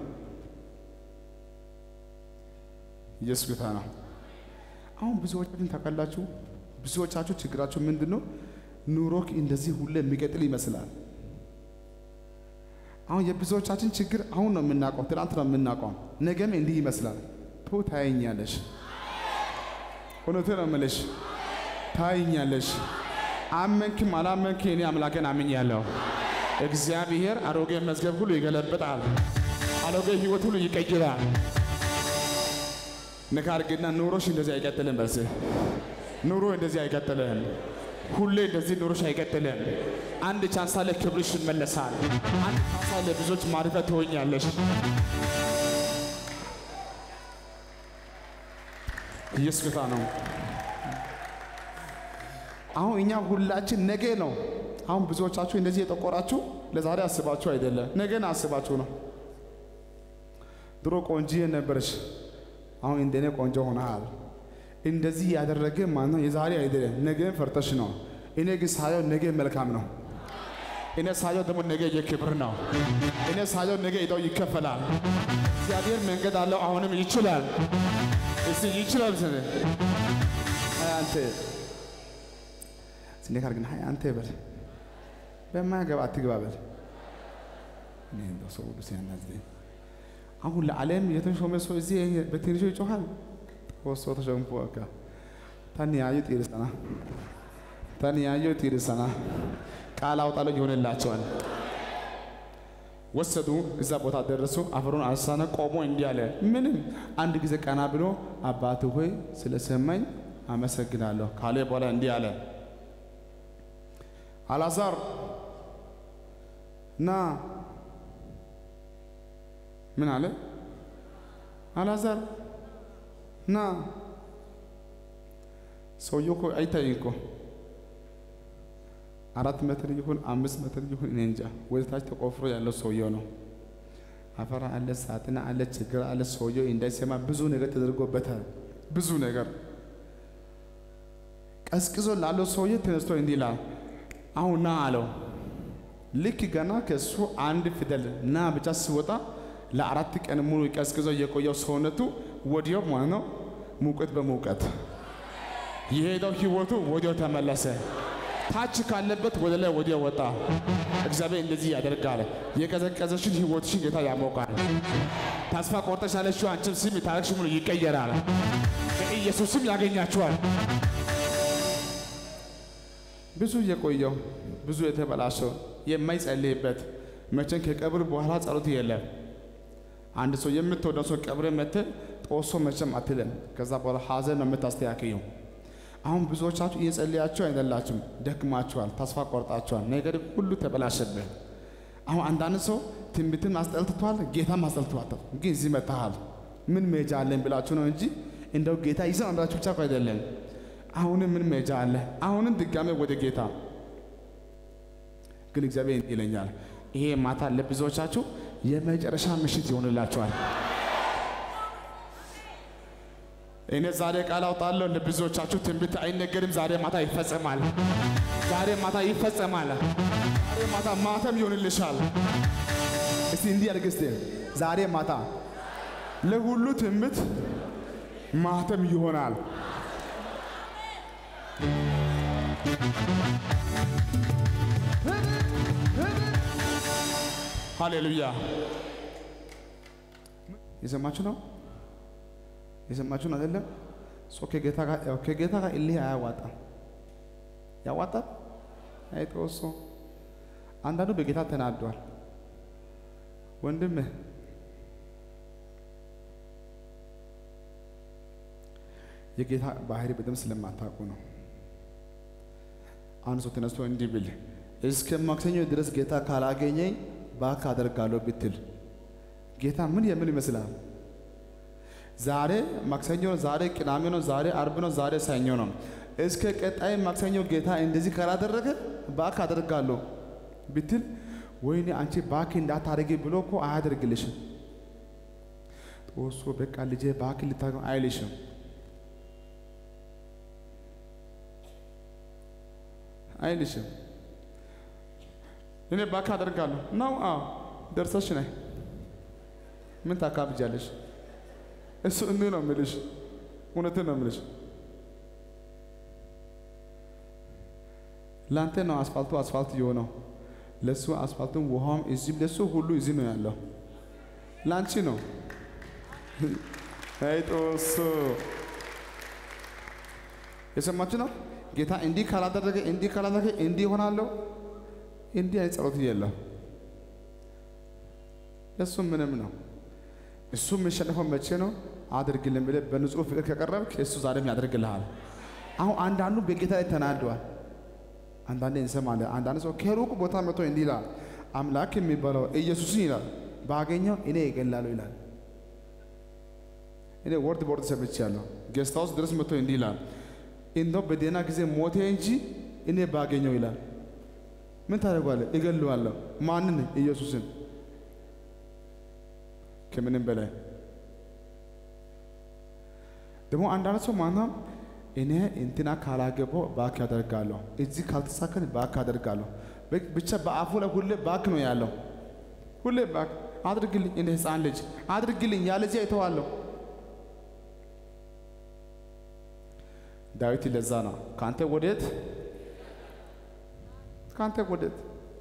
Speaker 1: ኢየሱስ ጌታ ነው። አሁን ብዙዎቻችን ታውቃላችሁ፣ ብዙዎቻችሁ ችግራችሁ ምንድን ነው? ኑሮክ እንደዚህ ሁሌ የሚቀጥል ይመስላል። አሁን የብዙዎቻችን ችግር አሁን ነው የምናውቀው፣ ትናንት ነው የምናውቀው፣ ነገም እንዲህ ይመስላል። ቶ ታየኛለሽ፣ እውነቴን ነው የምልሽ፣ ታየኛለሽ። አመንክም አላመንክ እኔ አምላኬን አምኛለሁ። እግዚአብሔር አሮጌ መዝገብ ሁሉ ይገለብጣል፣ አሮጌ ህይወት ሁሉ ይቀይራል። ንካር ግና ኑሮሽ እንደዚህ አይቀጥልም። በርስ ኑሮ እንደዚህ አይቀጥልም። ሁሌ እንደዚህ ኑሮሽ አይቀጥልም። አንድ ቻንስ አለ፣ ክብርሽ ይመለሳል። አንድ ቻንስ አለ፣ ብዙዎች ማረፊያ ትሆኛለሽ። ኢየሱስ ጌታ ነው። አሁን እኛ ሁላችን ነገ ነው። አሁን ብዙዎቻችሁ እንደዚህ የጠቆራችሁ ለዛሬ አስባችሁ አይደለም፣ ነገን አስባችሁ ነው። ድሮ ቆንጂዬ ነበረች፣ አሁን እንደኔ ቆንጆ ሆነሃል። እንደዚህ ያደረገ ማነው? የዛሬ አይደለም፣ ነገን ፈርተሽ ነው። እኔ ግን ሳየው ነገ መልካም ነው። እኔ ሳየው ደግሞ ነገ የክብር ነው። እኔ ሳየው ነገ ዕዳው ይከፈላል። እግዚአብሔር መንገድ አለው፣ አሁንም ይችላል። እስቲ ይችላል ስነ አንተ ስኔካር ግን ሀይ አንተ በል በማያገባ አትግባ በል። እኔ እንደው ሰው ሁሉ ሲያናዝዘኝ አሁን ለዓለም የተሾመ ሰው እዚህ በትንሹ ይጮኻል። ወሶ ተሾምኩ በቃ ታን ያዩ ጢርሰና ታን ያዩ ጢርሰና ቃል አውጣለሁ ይሆንላቸዋል። ወሰዱ፣ እዛ ቦታ ደረሱ። አፈሩን አሳነ፣ ቆሞ እንዲህ አለ። ምንም አንድ ጊዜ ቀና ብሎ አባት ሆይ ስለሰማኝ አመሰግናለሁ ካለ በኋላ እንዲህ አለ አልዓዛር ና ምን አለ አልዓዛር ና ሰውየው እኮ አይታይም እኮ አራት ሜትር ይሁን አምስት ሜትር ይሁን እኔ እንጃ ወደ ታች ተቆፍሮ ያለው ሰውየው ነው አፈር አለ ሳጥን አለ ችግር አለ ሰውየው እንዳይሰማ ብዙ ነገር ተደርጎበታል ብዙ ነገር ቀዝቅዞ ላለው ሰውዬ ተነስቶ እንዲህ ይላል አሁን ና አለው። ልክ ገና ከእሱ አንድ ፊደል ና ብቻ ሲወጣ ለአራት ቀን ሙሉ ቀዝቅዞ የቆየው ሰውነቱ ወዲያው ማለት ነው ሙቀት በሙቀት የሄደው ህይወቱ ወዲያው ተመለሰ። ታች ካለበት ወደ ላይ ወዲያው ወጣ። እግዚአብሔር እንደዚህ ያደርጋል። የቀዘቀዘሽን ህይወትሽን ጌታ ያሞቃል። ተስፋ ቆርጠሽ ያለሽው አንቺም ስም ታሪክሽ ሙሉ ይቀየራል። በኢየሱስም ያገኛችኋል። ብዙ የቆየው ብዙ የተበላሸው የማይጸልይበት መቼም ከቀብር በኋላ ጸሎት የለም። አንድ ሰው የምትወደው ሰው ቀብር መጥተህ ጦሶ መቼም አትልም። ከዛ በኋላ ሀዘን ነው የምታስተካክየው። አሁን ብዙዎቻችሁ እየጸለያችሁ አይደላችሁም፣ ደክማችኋል፣ ተስፋ ቆርጣችኋል፣ ነገር ሁሉ ተበላሸብህ። አሁን አንዳንድ ሰው ትንቢትም አስጠልትቷል፣ ጌታም አስጠልትቷል። ግን እዚህ መጥተሃል፣ ምን መሄጃ አለን ብላችሁ ነው እንጂ እንደው ጌታ ይዘን አንዳችሁ ብቻ እኮ አይደለም። አሁንም ምን መሄጃ አለ? አሁንም ድጋሜ ወደ ጌታ ግን እግዚአብሔር እንዲህ ይለኛል፣ ይሄ ማታ ለብዙዎቻችሁ የመጨረሻ ምሽት ይሆንላችኋል። እኔ ዛሬ ቃል አውጣለሁ። ለብዙዎቻችሁ ትንቢት አይነገርም፣ ዛሬ ማታ ይፈጸማል። ዛሬ ማታ ይፈጸማል። ዛሬ ማታ ማተም ይሆንልሻል።
Speaker 3: እስቲ እንዲህ አድርግ እስቲ ዛሬ ማታ
Speaker 1: ለሁሉ ትምት ማተም ይሆናል። ሃሌሉያ።
Speaker 3: የሰማችሁ ነው የሰማችሁ ነው አይደለም? ሰው ከጌታ ጋር ያው ከጌታ ጋር እልህ አያዋጣም። ያዋጣል አይጦሶ አንዳንዱ በጌታ ተናዷል። ወንድምህ የጌታ ባህሪ በደንብ ስለማታውቁ ነው። አንድ ሰው ተነስቶ እንዲህ ብል እስከ ማክሰኞ ድረስ ጌታ ካላገኘኝ ባክ አደርጋለሁ ብትል ጌታ ምን የምን ይመስላል? ዛሬ ማክሰኞ ነው፣ ዛሬ ቅዳሜ ነው፣ ዛሬ አርብ ነው፣ ዛሬ ሰኞ ነው። እስከ ቀጣይ ማክሰኞ ጌታ እንደዚህ ካላደረገ ባክ አደርጋለሁ ብትል ወይኔ አንቺ ባክ እንዳታደርጊ ብሎ እኮ አያደርግልሽም። ጦሶ በቃ ልጄ ባክ ልታ አይልሽም። አይልሽም።
Speaker 1: እኔ ባካ አደርጋለሁ ነው። አዎ ደርሰሽ ነይ። ምን ታካብጃለሽ? እሱ እንዲህ ነው የምልሽ፣ እውነትን ነው የምልሽ።
Speaker 3: ለአንተ ነው አስፋልቱ አስፋልት የሆነው። ለሱ አስፋልቱም ውሃውም እዚህ ለሱ ሁሉ እዚህ ነው ያለው። ለአንቺ ነው።
Speaker 1: አይጦሱ
Speaker 3: የሰማችሁ ነው። ጌታ እንዲህ ካላደረገ እንዲህ ካላደረገ እንዲህ ይሆናለሁ። እንዲህ አይነት ጸሎት የለም። ለሱ ምንም ነው። እሱ የሚሸነፈው መቼ ነው? አድርግልን ብለህ በንጹህ ፍቅር ከቀረብክ እሱ ዛሬም ያደርግልሃል። አሁን አንዳንዱ በጌታ ላይ ተናደዋል። አንዳንዴ እንሰማለን። አንዳንድ ሰው ከሩቅ ቦታ መጥቶ እንዲህ ይላል፣ አምላክ የሚባለው ኢየሱስን ይላል ባገኘው እኔ እገላለሁ ይላል። እኔ ወርድ ቦርድ ሰምቻለሁ። ጌስት ሃውስ ድረስ መጥቶ እንዲህ ይላል፣ እንደው በደህና ጊዜ ሞቴ እንጂ እኔ ባገኘው ይላል። ምን ታደርጓለህ? እገለዋለሁ። ማንን? ኢየሱስን። ከምንም በላይ ደግሞ አንዳንድ ሰው ማናም እኔ እንትና ካላገባው ባክ ያደርጋለሁ፣ እዚህ ካልተሳከን ባክ ያደርጋለሁ። በ- ብቻ በአፉ ላይ ሁሌ ባክ ነው ያለው። ሁሌ ባክ አድርግልኝ፣ እንደ ሕፃን ልጅ አድርግልኝ፣ ያለዚያ አይተዋለሁ። ዳዊት ለዛ ነው ከአንተ ወዴት ከአንተ ወዴት?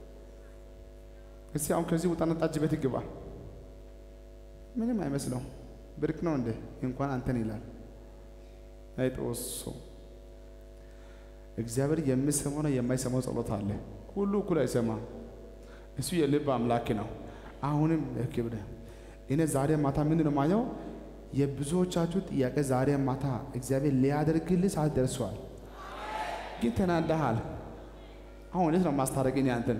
Speaker 3: እስቲ አሁን ከዚህ ውጣና ጠጅ ቤት ግባ። ምንም አይመስለው ብርቅ ነው እንዴ? እንኳን አንተን ይላል። አይጦሶ እግዚአብሔር የሚሰማውና የማይሰማው ጸሎት አለ። ሁሉ እኩል አይሰማም። እሱ የልብ አምላክ ነው። አሁንም ክብረ እኔ ዛሬ ማታ ምንድን ነው ማየው? የብዙዎቻችሁ ጥያቄ ዛሬ ማታ እግዚአብሔር ሊያደርግልህ ሰዓት ደርሷል፣ ግን ተናደሃል። አሁን እንዴት ነው ማስታረቅ? እኔ አንተን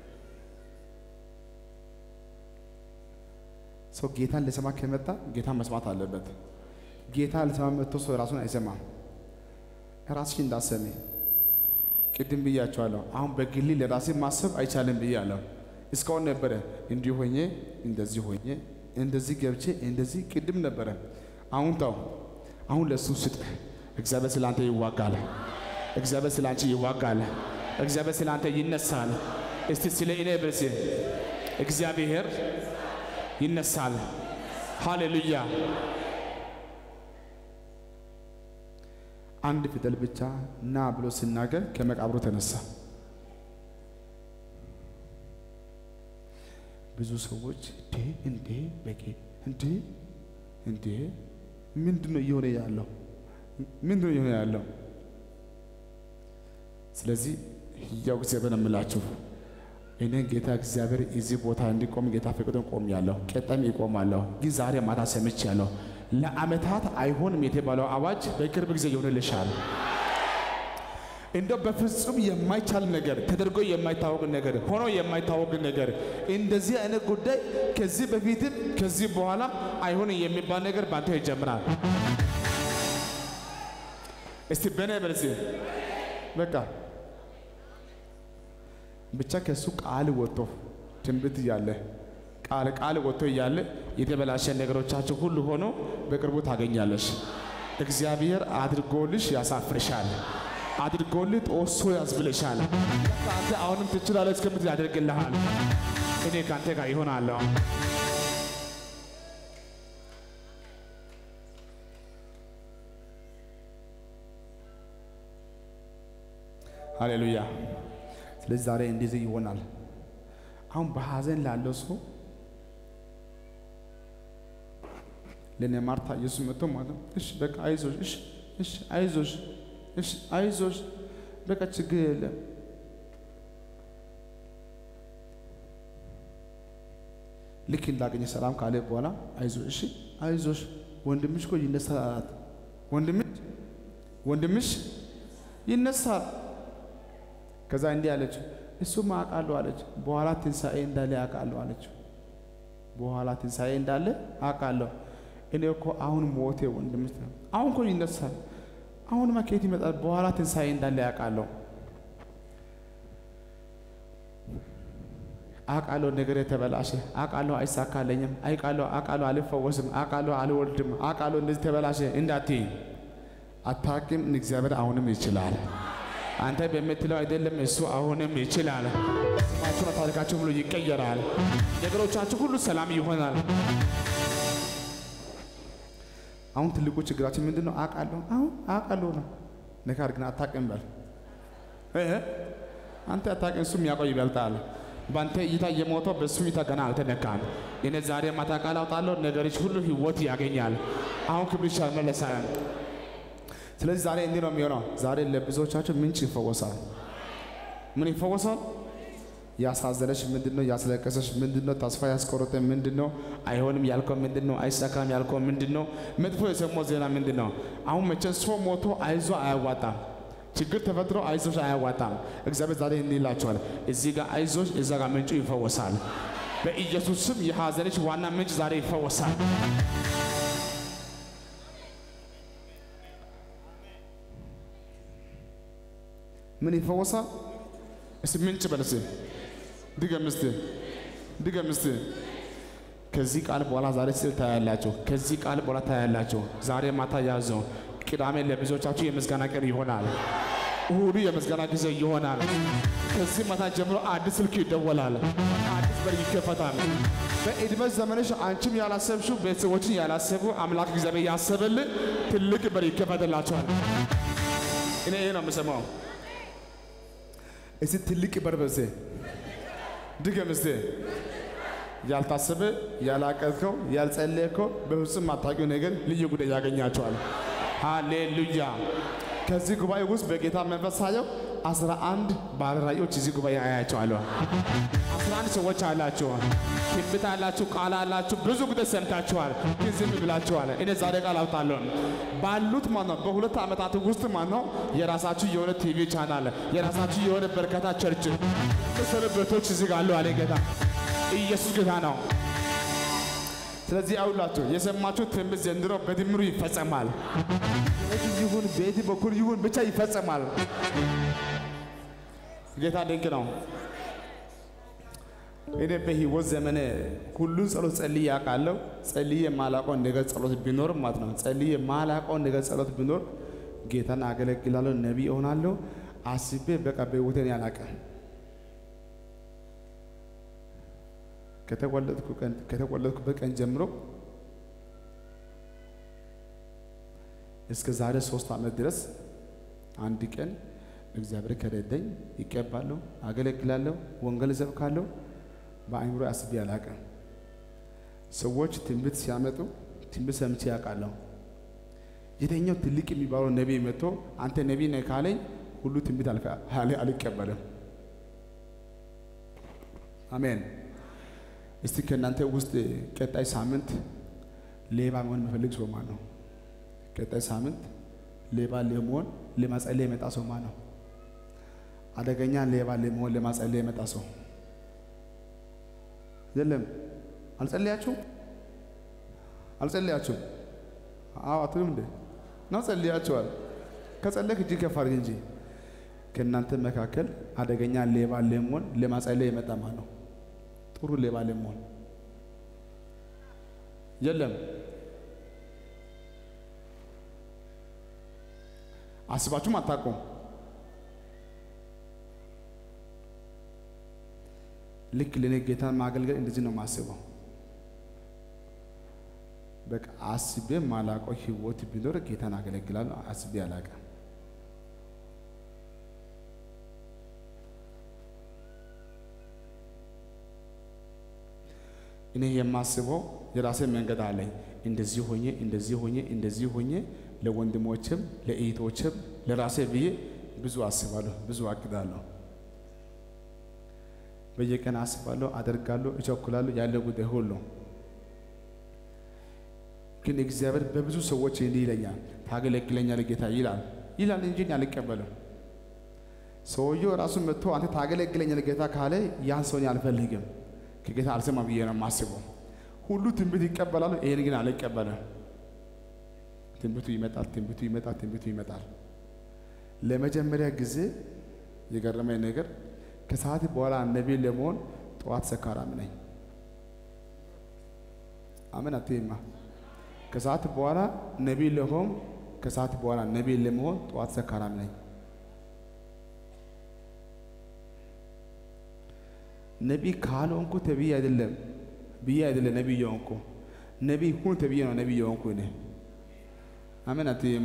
Speaker 3: ሰው ጌታን ሊሰማ ከመጣ ጌታን መስማት አለበት። ጌታ ሊሰማ መጥቶ ሰው ራሱን አይሰማም። ራስሽ እንዳሰሚ ቅድም ብያቸዋለሁ። አሁን በግሌ ለራሴ ማሰብ አይቻልም ብያለሁ። እስካሁን ነበረ እንዲህ ሆኜ እንደዚህ ሆኜ እንደዚህ ገብቼ እንደዚህ ቅድም ነበረ። አሁን ተው። አሁን ለሱ ስጥ።
Speaker 1: እግዚአብሔር ስለ አንተ ይዋጋል። እግዚአብሔር ስለ አንቺ ይዋጋል። እግዚአብሔር ስለ አንተ ይነሳል። እስቲ ስለ እኔ በሲ እግዚአብሔር ይነሳል። ሃሌሉያ።
Speaker 3: አንድ ፊደል ብቻ ና ብሎ ሲናገር ከመቃብሩ ተነሳ። ብዙ ሰዎች እንዴ እንዴ በጌ እንዴ እንዴ ምንድን ነው እየሆነ ያለው? ምንድን ነው እየሆነ ያለው?
Speaker 1: ስለዚህ ሕያው እግዚአብሔር የምላችሁ እኔ ጌታ እግዚአብሔር እዚህ ቦታ እንዲቆም ጌታ ፈቅዶን ቆሜያለሁ። ቀጣይም ይቆማለሁ። ግን ዛሬ ማታ ሰምቻለሁ። ለዓመታት አይሆንም የተባለው አዋጅ በቅርብ ጊዜ ይሆንልሻል። እንደው በፍጹም የማይቻል ነገር ተደርጎ የማይታወቅ ነገር ሆኖ የማይታወቅ ነገር እንደዚህ አይነት ጉዳይ ከዚህ በፊትም ከዚህ በኋላ አይሆንም የሚባል ነገር በአንተ ይጀምራል። እስቲ በኔ በልሲ
Speaker 3: በቃ ብቻ ከእሱ ቃል ወጥቶ
Speaker 1: ትንቢት እያለ ቃል ቃል ወጥቶ እያለ የተበላሸ ነገሮቻችሁ ሁሉ ሆኖ በቅርቡ ታገኛለሽ። እግዚአብሔር አድርጎልሽ ያሳፍርሻል። አድርጎልህ ጦሶ ያስብልሻል። አንተ አሁንም ትችላለህ እስከምትል ያደርግልሃል። እኔ ከአንተ ጋር ይሆናለሁ። ሃሌሉያ።
Speaker 3: ስለዚህ ዛሬ እንደዚህ ይሆናል። አሁን በሐዘን ላለው ሰው ለእኔ ማርታ ኢየሱስ መጥቶ ማለት ነው፣ እሺ በቃ አይዞሽ፣ እሺ እሺ አይዞሽ፣ እሺ አይዞሽ፣ በቃ ችግር የለም ልክ እንዳገኘ ሰላም ካለ በኋላ አይዞሽ፣ እሺ አይዞሽ፣ ወንድምሽ እኮ ይነሳል አላት። ወንድምሽ ወንድምሽ ይነሳል። ከዛ እንዲህ አለች፣ እሱማ አውቃለሁ አለች። በኋላ ትንሣኤ እንዳለ አውቃለሁ አለች። በኋላ ትንሣኤ እንዳለ አውቃለሁ። እኔ እኮ አሁን ሞቴ ወንድምሽ ነው። አሁን እኮ ይነሳል። አሁንማ ከየት ይመጣል? በኋላ ትንሣኤ እንዳለ አውቃለሁ። አውቃለሁ ነገር የተበላሸ አውቃለሁ፣ አይሳካለኝም። አይቃለሁ፣ አውቃለሁ፣ አልፈወስም። አውቃለሁ፣ አልወልድም። አውቃለሁ፣ እንደዚህ ተበላሸ እንዳትይ አታውቂም። እግዚአብሔር አሁንም ይችላል። አንተ በምትለው አይደለም፣ እሱ አሁንም ይችላል። ስማችሁና ታሪካችሁ ሁሉ ይቀየራል። ነገሮቻችሁ ሁሉ ሰላም ይሆናል። አሁን ትልቁ ችግራችን ምንድን ነው? አውቃለሁ አሁን አውቃለሁ ነው። ነገር ግን አታውቅም በል እ አንተ አታውቅም፣ እሱ የሚያውቀው ይበልጣል።
Speaker 1: በአንተ እይታ የሞተው በእሱ እይታ ገና አልተነካም። እኔ ዛሬ ማታ ቃል አውጣለሁ፣ ነገሮች ሁሉ ህይወት ያገኛል። አሁን ክብርሽ አልመለሳል።
Speaker 3: ስለዚህ ዛሬ እንዲህ ነው የሚሆነው። ዛሬ ለብዙዎቻችሁ ምንጭ ይፈወሳል። ምን ይፈወሳል? ያሳዘነሽ ምንድን ነው? ያስለቀሰሽ ምንድን ነው? ተስፋ ያስቆረጠ ምንድን ነው?
Speaker 1: አይሆንም ያልከው ምንድን ነው? አይሳካም ያልከው ምንድን ነው? መጥፎ የሰማው ዜና ምንድን ነው? አሁን መቼም ሰው ሞቶ አይዞ አያዋጣም። ችግር ተፈጥሮ አይዞሽ አያዋጣም። እግዚአብሔር ዛሬ እንዲህ ይላችኋል፣ እዚህ ጋር አይዞሽ፣ እዛ ጋር ምንጩ ይፈወሳል። በኢየሱስ ስም የሐዘንሽ ዋና ምንጭ ዛሬ ይፈወሳል።
Speaker 3: ምን ይፈወሳል?
Speaker 1: እስቲ ምንጭ በል እስቲ ድገም እስቲ ድገም እስቲ። ከዚህ ቃል በኋላ ዛሬ ስል ታያላችሁ። ከዚህ ቃል በኋላ ታያላችሁ። ዛሬ ማታ ያዘው። ቅዳሜ ለብዙዎቻችሁ የምስጋና ቀን ይሆናል። እሁዱ የምስጋና ጊዜ ይሆናል። ከዚህ ማታ ጀምሮ አዲስ ስልክ ይደወላል። አዲስ በር ይከፈታል። በዕድሜ ዘመንሽ አንቺም ያላሰብሽው ቤተሰቦችን ያላሰቡ አምላክ እግዚአብሔር ያሰበልን ትልቅ በር ይከፈትላቸዋል። እኔ ይሄ ነው የምሰማው።
Speaker 3: እስቲ ትልቅ በር በሴ
Speaker 1: ድገም እስቲ።
Speaker 3: ያልታሰበ ያላቀዝከው ያልጸለየከው በፍጹም ማታውቂው ነገር
Speaker 1: ልዩ ጉዳይ ያገኛቸዋል። ሃሌሉያ። ከዚህ ጉባኤ ውስጥ በጌታ መንፈስ ሳየው አስራ አንድ ባለ ራእዮች እዚህ ጉባኤ አያቸዋለሁ። አስራ አንድ ሰዎች አላችሁ፣ ትንቢት አላችሁ፣ ቃል አላችሁ፣ ብዙ ጉዳይ ሰምታችኋል፣ ግን ዝም ብላችኋል። እኔ ዛሬ ቃል አውጣለሁ ባሉት ማለት ነው በሁለት ዓመታት ውስጥ ማለት ነው የራሳችሁ የሆነ ቲቪ ቻናል፣ የራሳችሁ የሆነ በርካታ ቸርች ሰለበቶች እዚህ ጋር አሉ አለ ጌታ። ኢየሱስ ጌታ ነው። ስለዚህ አውላችሁ የሰማችሁ ትንቢት ዘንድሮ በድምሩ ይፈጸማል። ቤት ይሁን ቤት በኩል ይሁን ብቻ ይፈጸማል። ጌታ ድንቅ ነው።
Speaker 3: እኔ በህይወት ዘመኔ ሁሉን ጸሎት ጸልዬ አውቃለሁ። ጸልዬ የማላውቀው ነገር ጸሎት ቢኖር ማለት ነው ጸልዬ የማላውቀው ነገር ጸሎት ቢኖር ጌታን አገለግላለሁ፣ ነቢይ እሆናለሁ አስቤ በቃ በህይወቴን ያላቀም ከተወለድኩ ቀን ከተወለድኩበት ቀን ጀምሮ እስከ ዛሬ ሶስት ዓመት ድረስ አንድ ቀን እግዚአብሔር ከረዳኝ ይቀባለሁ፣ አገለግላለሁ፣ ወንጌል እሰብካለሁ። በአእምሮ አስቤ አላውቅም። ሰዎች ትንቢት ሲያመጡ ትንቢት ሰምቼ ያውቃለሁ። የተኛው ትልቅ የሚባለው ነቢይ መጥቶ አንተ ነቢይ ነህ ካለኝ ሁሉ ትንቢት አልፈ- አል- አልቀበልም። አሜን። እስቲ ከእናንተ ውስጥ ቀጣይ ሳምንት ሌባ መሆን የሚፈልግ ሰው ማን ነው? ቀጣይ ሳምንት ሌባ ለመሆን ለማጸለይ የመጣ ሰው ማን ነው? አደገኛ ሌባ ለመሆን ለማጸለይ የመጣ ሰው የለም። አልጸለያችሁም? አልጸለያችሁም? አዎ አትሉም እንዴ? ነው ጸልያችኋል። ከጸለክ እጅ ከፍ አድርግ እንጂ ከእናንተ መካከል አደገኛ ሌባ ለመሆን ለማጸለይ የመጣ ማን ነው? ጥሩ ሌባ ለመሆን የለም። አስባችሁም አታውቁም። ልክ ለእኔ ጌታን ማገልገል እንደዚህ ነው የማስበው። በቃ አስቤ ማላውቀው ህይወት ቢኖር ጌታን አገለግላለሁ። አስቤ አላውቅም። እኔ የማስበው የራሴ መንገድ አለኝ። እንደዚህ ሆኜ እንደዚህ ሆኜ እንደዚህ ሆኜ ለወንድሞችም ለእህቶችም ለራሴ ብዬ ብዙ አስባለሁ፣ ብዙ አቅዳለሁ። በየቀን አስባለሁ፣ አደርጋለሁ፣ እቸኩላለሁ ያለው ጉዳይ ሁሉ ግን እግዚአብሔር በብዙ ሰዎች እንዲህ ይለኛል፣ ታገለግለኛለህ ጌታ ይላል ይላል እንጂ እኔ አልቀበልም። ሰውየው ራሱ መጥቶ አንተ ታገለግለኛለህ ጌታ ካለ ያን ሰውን አልፈልግም፣ ከጌታ አልሰማ ብዬ ነው የማስበው። ሁሉ ትንቢት ይቀበላሉ፣ ይሄን ግን አልቀበልም። ትንቢቱ ይመጣል፣ ትንቢቱ ይመጣል፣ ትንቢቱ ይመጣል። ለመጀመሪያ ጊዜ የገረመኝ ነገር ከሰዓት በኋላ ነቢይ ለመሆን ጠዋት ሰካራም ነኝ። አሜን አትይማ ከሰዓት በኋላ ነቢይ ለሆን ከሰዓት በኋላ ነቢይ ለመሆን ጠዋት ሰካራም ነኝ። ነቢይ ካልሆንኩ ተብዬ አይደለም ብዬ አይደለም ነቢይ የሆንኩ ነቢይ ሁን ተብዬ ነው ነቢይ የሆንኩ እኔ። አሜን አትይማ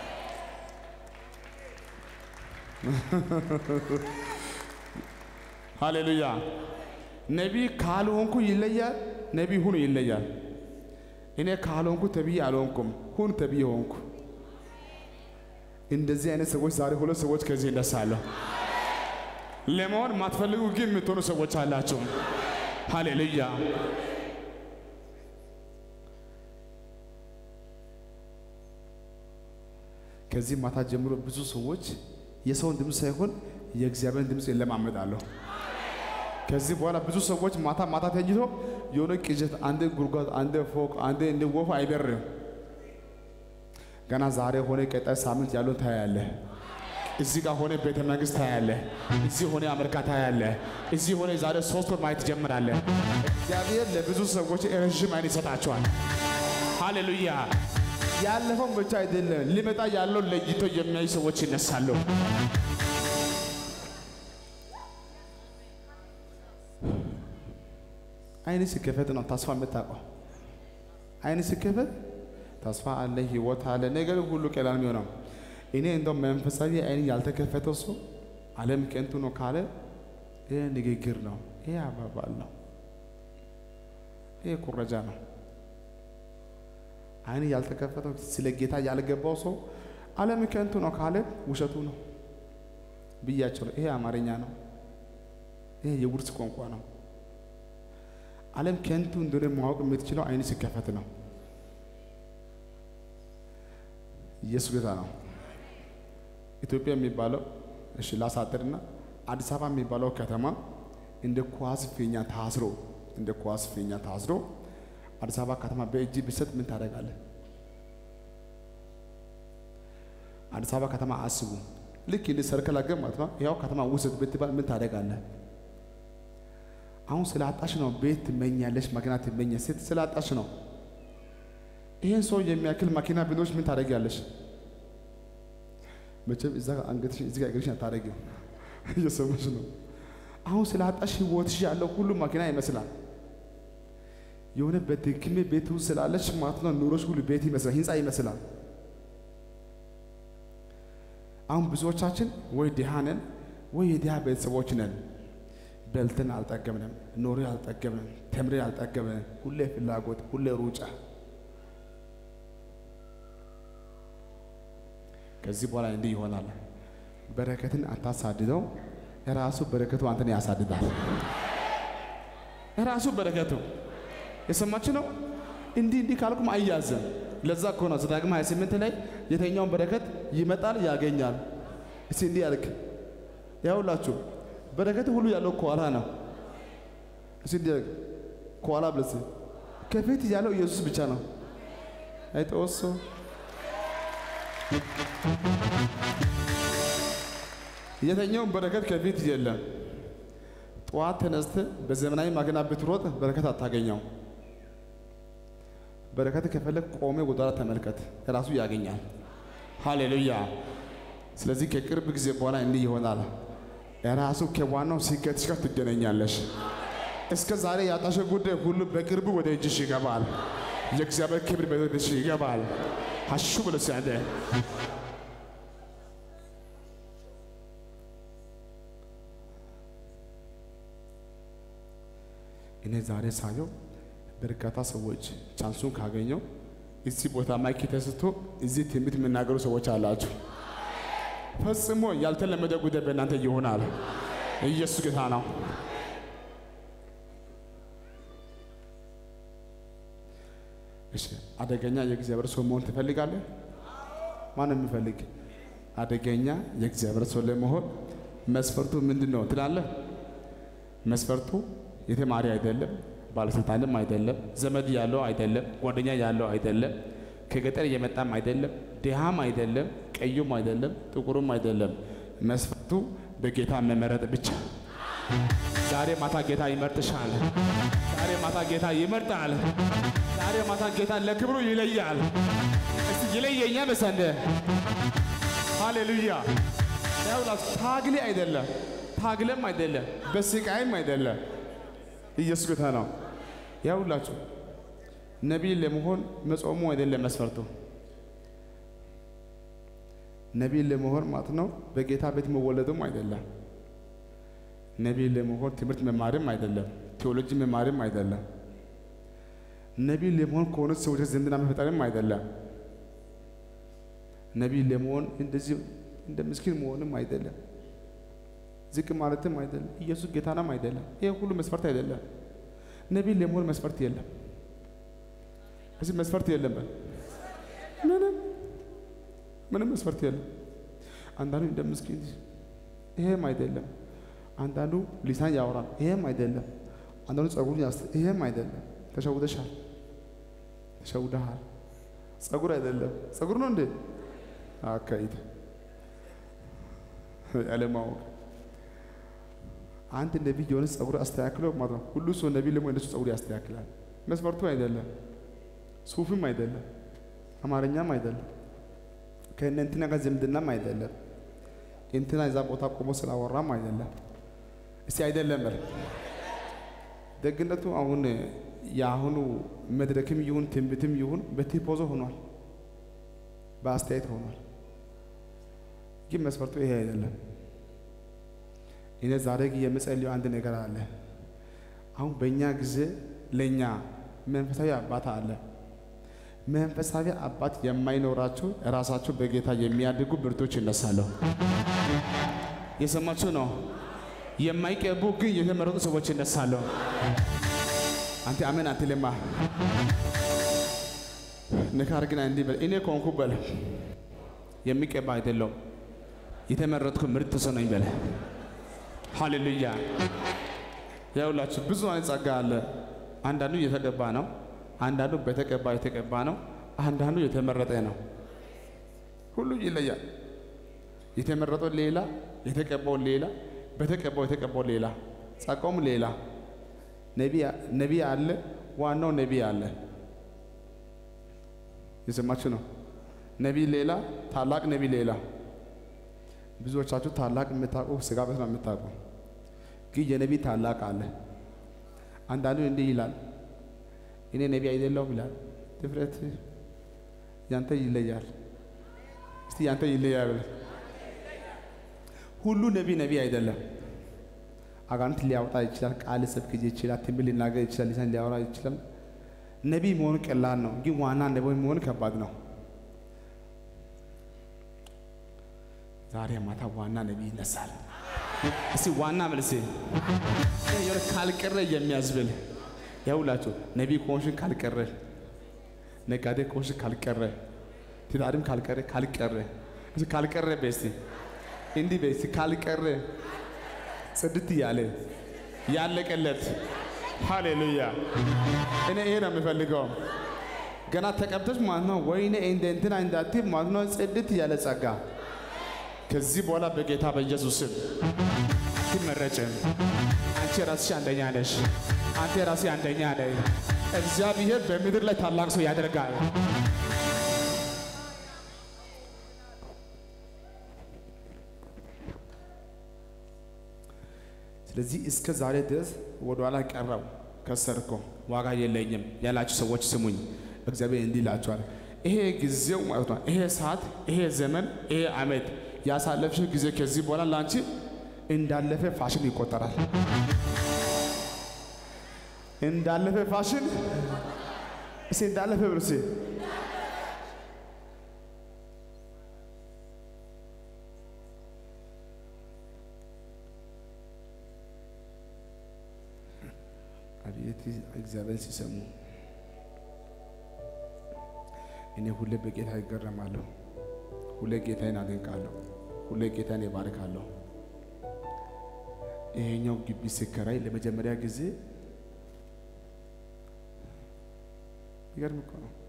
Speaker 3: ሃሌሉያ። ነቢይ ካልሆንኩ ይለያል፣ ነቢይ ሁኑ ይለያል። እኔ ካልሆንኩ ተብዬ አልሆንኩም፣ ሁን ተብዬ ሆንኩ። እንደዚህ አይነት ሰዎች ዛሬ ሁለት ሰዎች ከዚህ ይነሳለሁ። ለመሆን ማትፈልጉ ግን የምትሆኑ ሰዎች አላቸው። ሃሌሉያ። ከዚህ ማታ ጀምሮ ብዙ ሰዎች የሰውን ድምፅ ሳይሆን የእግዚአብሔርን ድምፅ ይለማመዳለሁ። ከዚህ በኋላ ብዙ ሰዎች ማታ ማታ ተኝቶ የሆነ ቅዠት፣ አንድ ጉድጓድ፣ አንድ ፎቅ፣ አንድ እንደ ወፍ አይበርም። ገና ዛሬ ሆነ ቀጣይ ሳምንት ያለውን ታያለህ። እዚህ ጋር ሆነ ቤተ መንግስት ታያለህ። እዚህ ሆነ አሜሪካ ታያለህ። እዚህ ሆነ ዛሬ ሶስት ወር ማየት ትጀምራለህ። እግዚአብሔር ለብዙ ሰዎች ረዥም አይን ይሰጣቸዋል። ሃሌሉያ። ያለፈውን ብቻ አይደለም ሊመጣ ያለው ለይቶ የሚያዩ ሰዎች ይነሳሉ። አይን ሲከፈት ነው ተስፋ የምታውቀው። አይን ሲከፈት ተስፋ አለ፣ ህይወት አለ፣ ነገር ሁሉ ቀላል የሚሆነው። እኔ እንደው መንፈሳዊ አይን ያልተከፈተው ሰው ዓለም ከንቱ ነው ካለ ይህ ንግግር ነው፣ ይህ አባባል ነው፣ ይህ ኩረጃ ነው። አይን ያልተከፈተው ስለ ጌታ ያልገባው ሰው ዓለም ከንቱ ነው ካለ ውሸቱ ነው ብያቸው ነው። ይሄ አማርኛ ነው፣ ይሄ የውርስ ቋንቋ ነው። ዓለም ከንቱ እንደሆነ ማወቅ የምትችለው አይን ሲከፈት ነው። ኢየሱስ ጌታ ነው። ኢትዮጵያ የሚባለው እሺ ላሳጥርና አዲስ አበባ የሚባለው ከተማ እንደ ኳስ ፊኛ ታስሮ እንደ ኳስ ፊኛ ታስሮ አዲስ አበባ ከተማ በእጅ ቢሰጥ ምን ታደርጋለህ? አዲስ አበባ ከተማ አስቡ። ልክ እንደ ሰርከላ ገብ ማለት ነው። ያው ከተማ ውሰድ ብትባል ምን ታደርጋለህ? አሁን ስላጣሽ ነው ቤት ትመኛለሽ፣ መኪና ትመኛ ሴት ስላጣሽ ነው። ይሄን ሰው የሚያክል መኪና ቢኖርሽ ምን ታደርጊያለሽ? መቼም እዛ አንገትሽ እዚህ ጋር እግርሽ አታደርጊም። እየሰማሽ ነው። አሁን ስላጣሽ ህይወትሽ ያለው ሁሉ መኪና ይመስላል። የሆነ በድክሜ ቤት ውስጥ ስላለች ማለት ነው ኑሮች ሁሉ ቤት ይመስላል፣ ህንፃ ይመስላል። አሁን ብዙዎቻችን ወይ ድሃ ነን ወይ የድሃ ቤተሰቦች ነን። በልተን አልጠገብንም፣ ኖሬ አልጠገብንም፣ ተምሬ አልጠገብንም። ሁሌ ፍላጎት፣ ሁሌ ሩጫ። ከዚህ በኋላ እንዲህ ይሆናል። በረከትን አታሳድደው፣ የራሱ በረከቱ አንተን ያሳድዳል። የራሱ በረከቱ የሰማች ነው። እንዲህ እንዲህ ካልኩም አያዘም። ለዛ እኮ ነው ዘዳግም 28 ላይ የተኛውን በረከት ይመጣል ያገኛል። እስቲ እንዲህ ያልክ ያውላችሁ በረከት ሁሉ ያለው ከኋላ ነው። እስቲ እንዲህ ያልክ ከኋላ ብለስ ከፊት ያለው ኢየሱስ ብቻ ነው። አይጠወሶ የተኛውን በረከት ከፊት የለም። ጠዋት ተነስተ በዘመናዊ ማገና ብትሮጥ በረከት አታገኘው። በረከት ከፈለግ ቆሜ ወደኋላ ተመልከት፣ ራሱ ያገኛል። ሃሌሉያ። ስለዚህ ከቅርብ ጊዜ በኋላ እንዲህ ይሆናል። ራሱ ከዋናው ስኬትሽ ጋር ትገናኛለሽ።
Speaker 1: እስከ ዛሬ ያጣሽ ጉዳይ ሁሉ በቅርቡ ወደ እጅሽ ይገባል። የእግዚአብሔር ክብር በቤትሽ ይገባል። ሀሹ ብሎ ሲያለ እኔ ዛሬ ሳየው በርካታ ሰዎች ቻንሱን ካገኘው እዚህ ቦታ ማይክ ተስቶ እዚህ ትንቢት የሚናገሩ ሰዎች አላችሁ። ፈጽሞ ያልተለመደ ጉዳይ በእናንተ ይሆናል። ኢየሱስ ጌታ ነው። እሺ፣ አደገኛ የእግዚአብሔር ሰው መሆን ትፈልጋለህ? ማን የሚፈልግ አደገኛ የእግዚአብሔር ሰው ለመሆን መስፈርቱ ምንድን ነው ትላለህ? መስፈርቱ የተማሪ አይደለም፣ ባለስልጣንም አይደለም፣ ዘመድ ያለው አይደለም፣ ጓደኛ ያለው አይደለም፣ ከገጠር የመጣም አይደለም፣ ድሃም አይደለም፣ ቀዩም አይደለም፣ ጥቁሩም አይደለም። መስፈርቱ በጌታ መመረጥ ብቻ። ዛሬ ማታ ጌታ ይመርጥሻል። ዛሬ ማታ ጌታ ይመርጣል። ዛሬ ማታ ጌታ ለክብሩ ይለያል። እስቲ ይለየኛ መሰንደ ሃሌሉያ። ያውላስ ታግሌ አይደለም ታግለም አይደለም በስቃይም አይደለም። ኢየሱስ ጌታ ነው። ያውላችሁ ነቢይ ለመሆን መጾሙ አይደለም መስፈርቱ። ነቢይ ለመሆን ማለት ነው በጌታ ቤት መወለዱም አይደለም። ነቢይ ለመሆን ትምህርት መማርም አይደለም። ቴዎሎጂ መማርም አይደለም። ነቢይ ለመሆን ከሆነ ሰዎች ዝምድና መፍጠርም አይደለም። ነቢይ ለመሆን እንደዚህ እንደ ምስኪን መሆንም አይደለም። ዝቅ ማለትም አይደለም። ኢየሱስ ጌታናም አይደለም። ይሄ ሁሉ መስፈርት አይደለም። ነቢይ ለመሆን መስፈርት የለም። እዚህ መስፈርት የለም። በል ምንም ምንም መስፈርት የለም። አንዳንዱ እንደ ምስኪን ይሄም አይደለም። አንዳንዱ ሊሳን ያወራል። ይሄም አይደለም። አንዳንዱ ጸጉሩን ያስ ይሄም አይደለም። ተሸውደሻል፣ ተሸውደሃል። ጸጉር አይደለም። ጸጉር ነው እንዴ? አካይድ ያለማወቅ አንድ ነቢይ የሆነ ጸጉር አስተካክሎ ማለት ነው። ሁሉ ሰው ነቢይ ለመሆን እንደሱ ጸጉር ያስተካክላል። መስፈርቱ አይደለም። ሱፍም አይደለም። አማርኛም አይደለም። ከእነ እንትና ጋር ዝምድናም አይደለም። እንትና እዛ ቦታ ቆሞ ስላወራም አይደለም። እስቲ አይደለም በል። ደግነቱ አሁን የአሁኑ መድረክም ይሁን ትንቢትም ይሁን በቲፖዞ ሆኗል፣ በአስተያየት ሆኗል። ግን መስፈርቱ ይሄ አይደለም። እኔ ዛሬ ግን የምጸልየው አንድ ነገር አለ። አሁን በእኛ ጊዜ ለእኛ መንፈሳዊ አባት አለ። መንፈሳዊ አባት የማይኖራቸው ራሳቸው በጌታ የሚያድጉ ብርቶች ይነሳሉ። የሰማችሁ ነው። የማይቀቡ ግን የተመረጡ ሰዎች ይነሳሉ። አንተ አሜን አትልማ። ንካር ግን እንዲህ በል፣ እኔ ከሆንኩ በል የሚቀባ አይደለም የተመረጥኩ ምርጥ ሰው ነኝ በለ። ሃሌሉያ። ያውላችሁ ብዙ አይነት ጸጋ አለ። አንዳንዱ የተቀባ ነው፣ አንዳንዱ በተቀባ የተቀባ ነው፣ አንዳንዱ የተመረጠ ነው። ሁሉ ይለያል። የተመረጠው ሌላ፣ የተቀባው ሌላ፣ በተቀባው የተቀባው ሌላ፣ ጸጋውም ሌላ። ነቢይ አለ፣ ዋናው ነቢይ አለ። የሰማችሁ ነው። ነቢይ ሌላ፣ ታላቅ ነቢይ ሌላ። ብዙዎቻችሁ ታላቅ የምታውቁ ስጋ ቤት ነው የምታውቁ፣ ግን የነቢይ ታላቅ አለ። አንዳንዱ እንዲህ ይላል፣ እኔ ነቢይ አይደለሁም ይላል። ድፍረት ያንተ ይለያል። እስቲ ያንተ ይለያል። ሁሉ ነቢይ ነቢይ አይደለም። አጋንንት ሊያወጣ ይችላል። ቃል ሰብክ ይችላል። ትንቢት ሊናገር ይችላል። ሊሳን ሊያወራ ይችላል። ነቢይ መሆን ቀላል ነው፣ ግን ዋና ነቢይ መሆን ከባድ ነው። ዛሬ ማታ ዋና ነቢይ ይነሳል። እስቲ ዋና መልሴ የሆነ ካልቀረ የሚያዝብል ያውላችሁ ነቢይ ከሆንሽን ካልቀረ፣ ነጋዴ ከሆንሽን ካልቀረ፣ ትዳርም ካልቀረ ካልቀረ እስቲ ካልቀረ በስቲ እንዲህ በስቲ ካልቀረ ጽድት እያለ ያለቀለት ሃሌሉያ። እኔ ይሄ ነው የምፈልገው። ገና ተቀብተሽ ማለት ነው ወይኔ እንደ እንትና እንዳትይ ማለት ነው ጽድት ያለ ጸጋ ከዚህ በኋላ በጌታ በኢየሱስ ስም አትመረጭም። አንቺ ራስሽ አንደኛ ነሽ። አንተ ራሴ አንደኛ ነህ። እግዚአብሔር በምድር ላይ ታላቅ ሰው ያደርጋል።
Speaker 3: ስለዚህ እስከ ዛሬ ድረስ ወደኋላ ቀረው ከሰርኮ ዋጋ የለኝም ያላችሁ ሰዎች ስሙኝ። እግዚአብሔር እንዲህ ይላችኋል። ይሄ ጊዜው ማለት ነው። ይሄ ሰዓት፣ ይሄ ዘመን፣ ይሄ ዓመት ያሳለፍሽ ጊዜ ከዚህ በኋላ ለአንቺ እንዳለፈ ፋሽን ይቆጠራል። እንዳለፈ ፋሽን እስኪ እንዳለፈ ብሎ እስኪ አቤት እግዚአብሔር ሲሰሙ እኔ ሁሌ በጌታ ይገረማለሁ። ሁሌ ጌታዬን አደንቃለሁ። ሁሌ ጌታዬን ይባርካለሁ። ይሄኛው ግቢ ሲከራይ ለመጀመሪያ ጊዜ ይገርም እኮ ነው።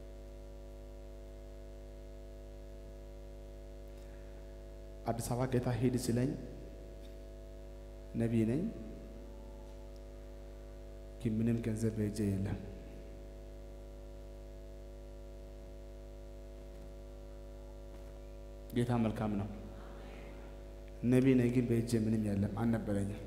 Speaker 3: አዲስ አበባ ጌታ ሄድ ሲለኝ ነቢይ ነኝ ግን ምንም ገንዘብ በእጄ የለም። ጌታ መልካም ነው። ነቢይ ነኝ ግን በእጄ ምንም የለም አልነበረኝም።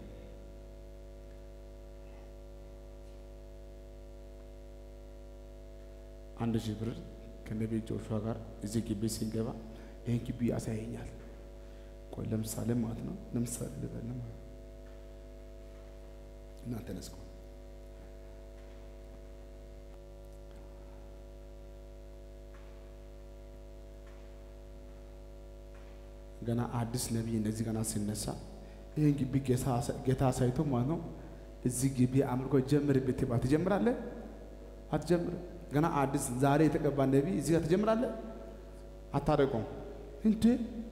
Speaker 3: አንድ ሺህ ብር ከነቢይ ጆሹዋ ጋር እዚህ ግቢ ሲንገባ ይህን ግቢ ያሳየኛል። ቆይ ለምሳሌ ማለት ነው ለምሳሌ ልበል ማለት ነው እናንተ ነስቆ ገና አዲስ ነቢይ እንደዚህ ገና ሲነሳ ይህን ግቢ ጌታ አሳይቶ ማለት ነው እዚህ ግቢ አምልኮ ጀምር ብትባል ትጀምራለህ? አትጀምርም። ገና አዲስ ዛሬ የተቀባ ነቢይ እዚህ ጋር ትጀምራለህ? አታደርገውም እንዴ?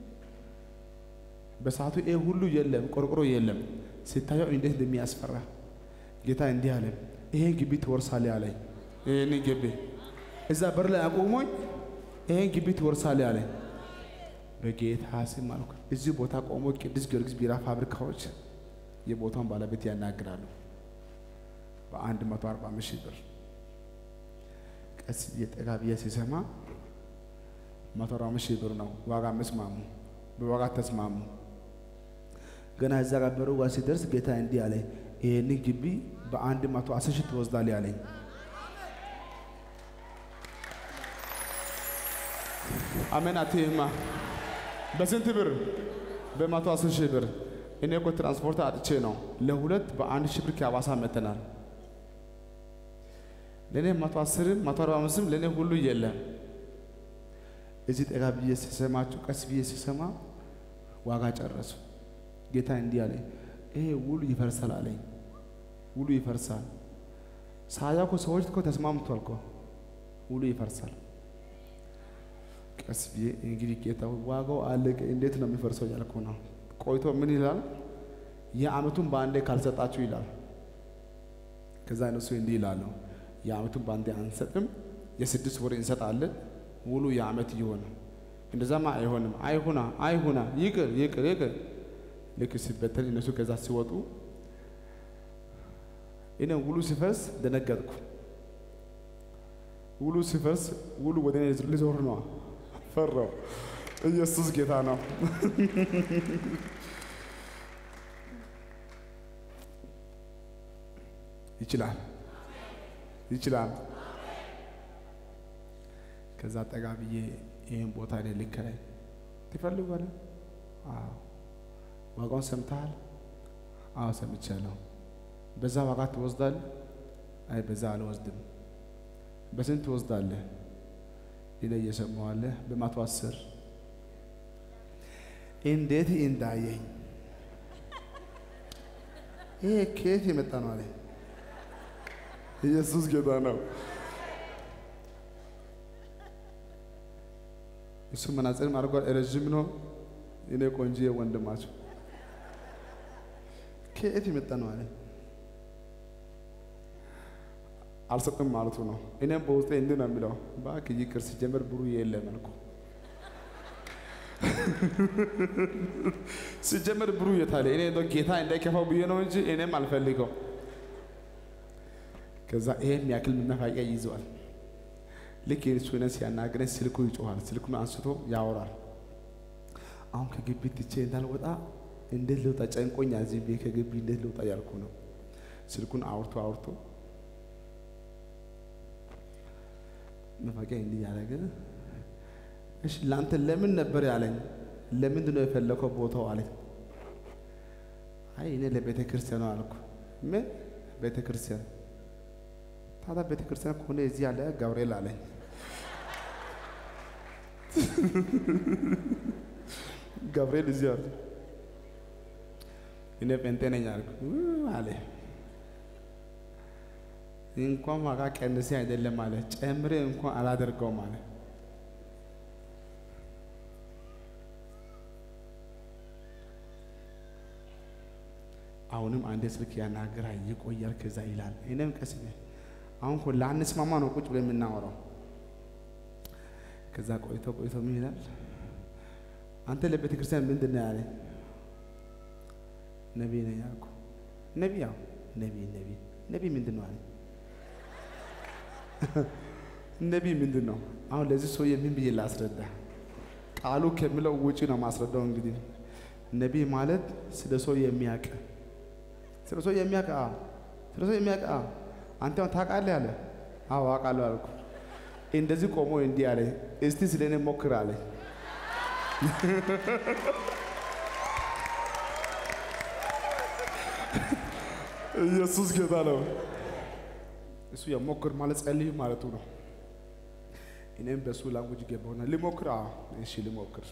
Speaker 3: በሰዓቱ ይሄ ሁሉ የለም፣ ቆርቆሮ የለም። ሲታየው እንዴት እንደሚያስፈራ ጌታ እንዲህ አለ፣ ይሄን ግቢ ትወርሳለህ አለኝ። ይሄን ግቢ እዛ በር ላይ አቁሞኝ ይሄን ግቢ ትወርሳለህ አለኝ። በጌታ ስም አልኩ። እዚህ ቦታ ቆሞ ቅዱስ ጊዮርጊስ ቢራ ፋብሪካዎች የቦታውን ባለቤት ያናግራሉ። በአንድ መቶ አርባ አምስት ሺህ ብር ቀስ ብዬ ጠጋ ብዬ ሲሰማ መቶ አርባ አምስት ሺህ ብር ነው ዋጋ መስማሙ፣ በዋጋ ተስማሙ። ገና እዛ ጋር በሩ ጋር ሲደርስ ጌታ እንዲህ አለኝ፣ ይህንን ግቢ በአንድ መቶ አስር ሺህ ትወስዳለህ አለኝ። አሜን አትይማ በስንት ብር? በመቶ አስር ሺህ ብር። እኔ እኮ ትራንስፖርት አጥቼ ነው ለሁለት በአንድ ሺህ ብር ከአዋሳ መተናል። ለእኔ መቶ አስርም መቶ አርባ አምስትም ለእኔ ሁሉ የለም። እዚህ ጠጋ ብዬ ሲሰማችሁ ቀስ ብዬ ሲሰማ ዋጋ ጨረሱ። ጌታ እንዲህ አለኝ፣ ይሄ ውሉ ይፈርሳል አለኝ። ውሉ ይፈርሳል። ሳያ እኮ ሰዎች እኮ ተስማምቷል እኮ ውሉ ይፈርሳል። ቀስ ብዬ እንግዲህ ጌታ ዋጋው አለቀ፣ እንዴት ነው የሚፈርሰው እያልኩ ነው። ቆይቶ ምን ይላል? የዓመቱን በአንዴ ካልሰጣችሁ ይላል። ከዛ እነሱ እንዲህ ይላሉ፣ የዓመቱን በአንዴ አንሰጥም፣ የስድስት ወር እንሰጣለን፣ ውሉ የዓመት ይሆን። እንደዛማ አይሆንም። አይሁና አይሁና፣ ይቅር ይቅር ይቅር። ልክ ሲበተን እነሱ ከዛ ሲወጡ እኔ ውሉ ሲፈርስ ደነገጥኩ። ውሉ ሲፈርስ ውሉ ወደ እኔ ሊዞር ነው። ፈራው። ኢየሱስ ጌታ ነው። ይችላል ይችላል። ከዛ ጠጋ ብዬ ይህን ቦታ እኔ ልከራይ ትፈልጓለህ? አዎ። ዋጋውን ሰምተሃል? አዎ ሰምቻለሁ። በዛ ዋጋ ትወስዳለህ? አይ በዛ አልወስድም። በስንት ትወስዳለህ? ይለ እየሰማዋለህ በመቶ አስር እንዴት እንዳየኝ ይሄ ከየት የመጣ ነው አለ። ኢየሱስ ጌታ ነው። እሱ መነጽርም አድርጓል። ረዥም ነው። እኔ ቆንጆ ወንድማቸው ከየት የመጣ ነው አለ። አልሰጥም ማለቱ ነው። እኔም በውስጤ እንዲህ ነው የሚለው፣ እባክህ ይቅር፣ ሲጀምር ብሩ የለም አልኩ። ሲጀምር ብሩ የታለ? እኔ እንደው ጌታ እንዳይከፋው ብዬ ነው እንጂ እኔም አልፈልገው። ከዛ ይሄም ያክል መፋቂያ ይዘዋል። ልክ የእሱ ነ ሲያናግረኝ ስልኩ ይጮኋል። ስልኩን አንስቶ ያወራል። አሁን ከግቢ ትቼ እንዳልወጣ እንዴት ልውጣ ጨንቆኛ እዚህ ቤት ከግቢ እንዴት ልውጣ ያልኩ ነው። ስልኩን አውርቶ አውርቶ መፋቂያ እንዲህ ያደረገ እሺ ለአንተ ለምን ነበር ያለኝ? ለምንድን ነው የፈለከው ቦታው አለኝ። አይ እኔ ለቤተ ክርስቲያኑ አልኩ። ምን ቤተ ክርስቲያን? ታዲያ ቤተ ክርስቲያን ከሆነ እዚህ ያለ ገብርኤል አለኝ። ገብርኤል እዚህ አለ። እኔ ጴንጤ ነኝ አልኩ ው አለ። እንኳን ዋጋ ቀንሴ አይደለም አለ ጨምሬ እንኳን አላደርገውም አለ። አሁንም አንዴ ስልክ ያናግራል ይቆያል፣ ከዛ ይላል። እኔም ቀስ ብዬ አሁን እኮ ላንስማማ ነው ቁጭ ብለን የምናወራው። ከዛ ቆይቶ ቆይቶ ምን ይላል? አንተ ለቤተ ክርስቲያን ምንድን ነው ያለኝ? ነቢይ ነኝ አልኩ። ነቢይ ያው ነቢይ ነቢይ ነቢይ ምንድን ነው አለኝ። ነቢይ ምንድን ነው? አሁን ለዚህ ሰውዬ ምን ብዬ ላስረዳ? ቃሉ ከሚለው ውጪ ነው ማስረዳው። እንግዲህ ነቢይ ማለት ስለ ሰው የሚያውቅ ስለ ሰው የሚያውቅ አዎ፣ ስለ ሰው የሚያውቅ አዎ። አንተ አሁን ታውቃለህ አለ። አዎ አውቃለሁ አልኩ። እንደዚህ ቆሞ እንዲህ አለ፣ እስቲ ስለ እኔ ሞክር አለ። ኢየሱስ ጌታ ነው። እሱ የሞክር ማለት ጸልይ ማለቱ ነው። እኔም በሱ ላንጉጅ ገባሁና ሊሞክር። አዎ እሺ ሊሞክር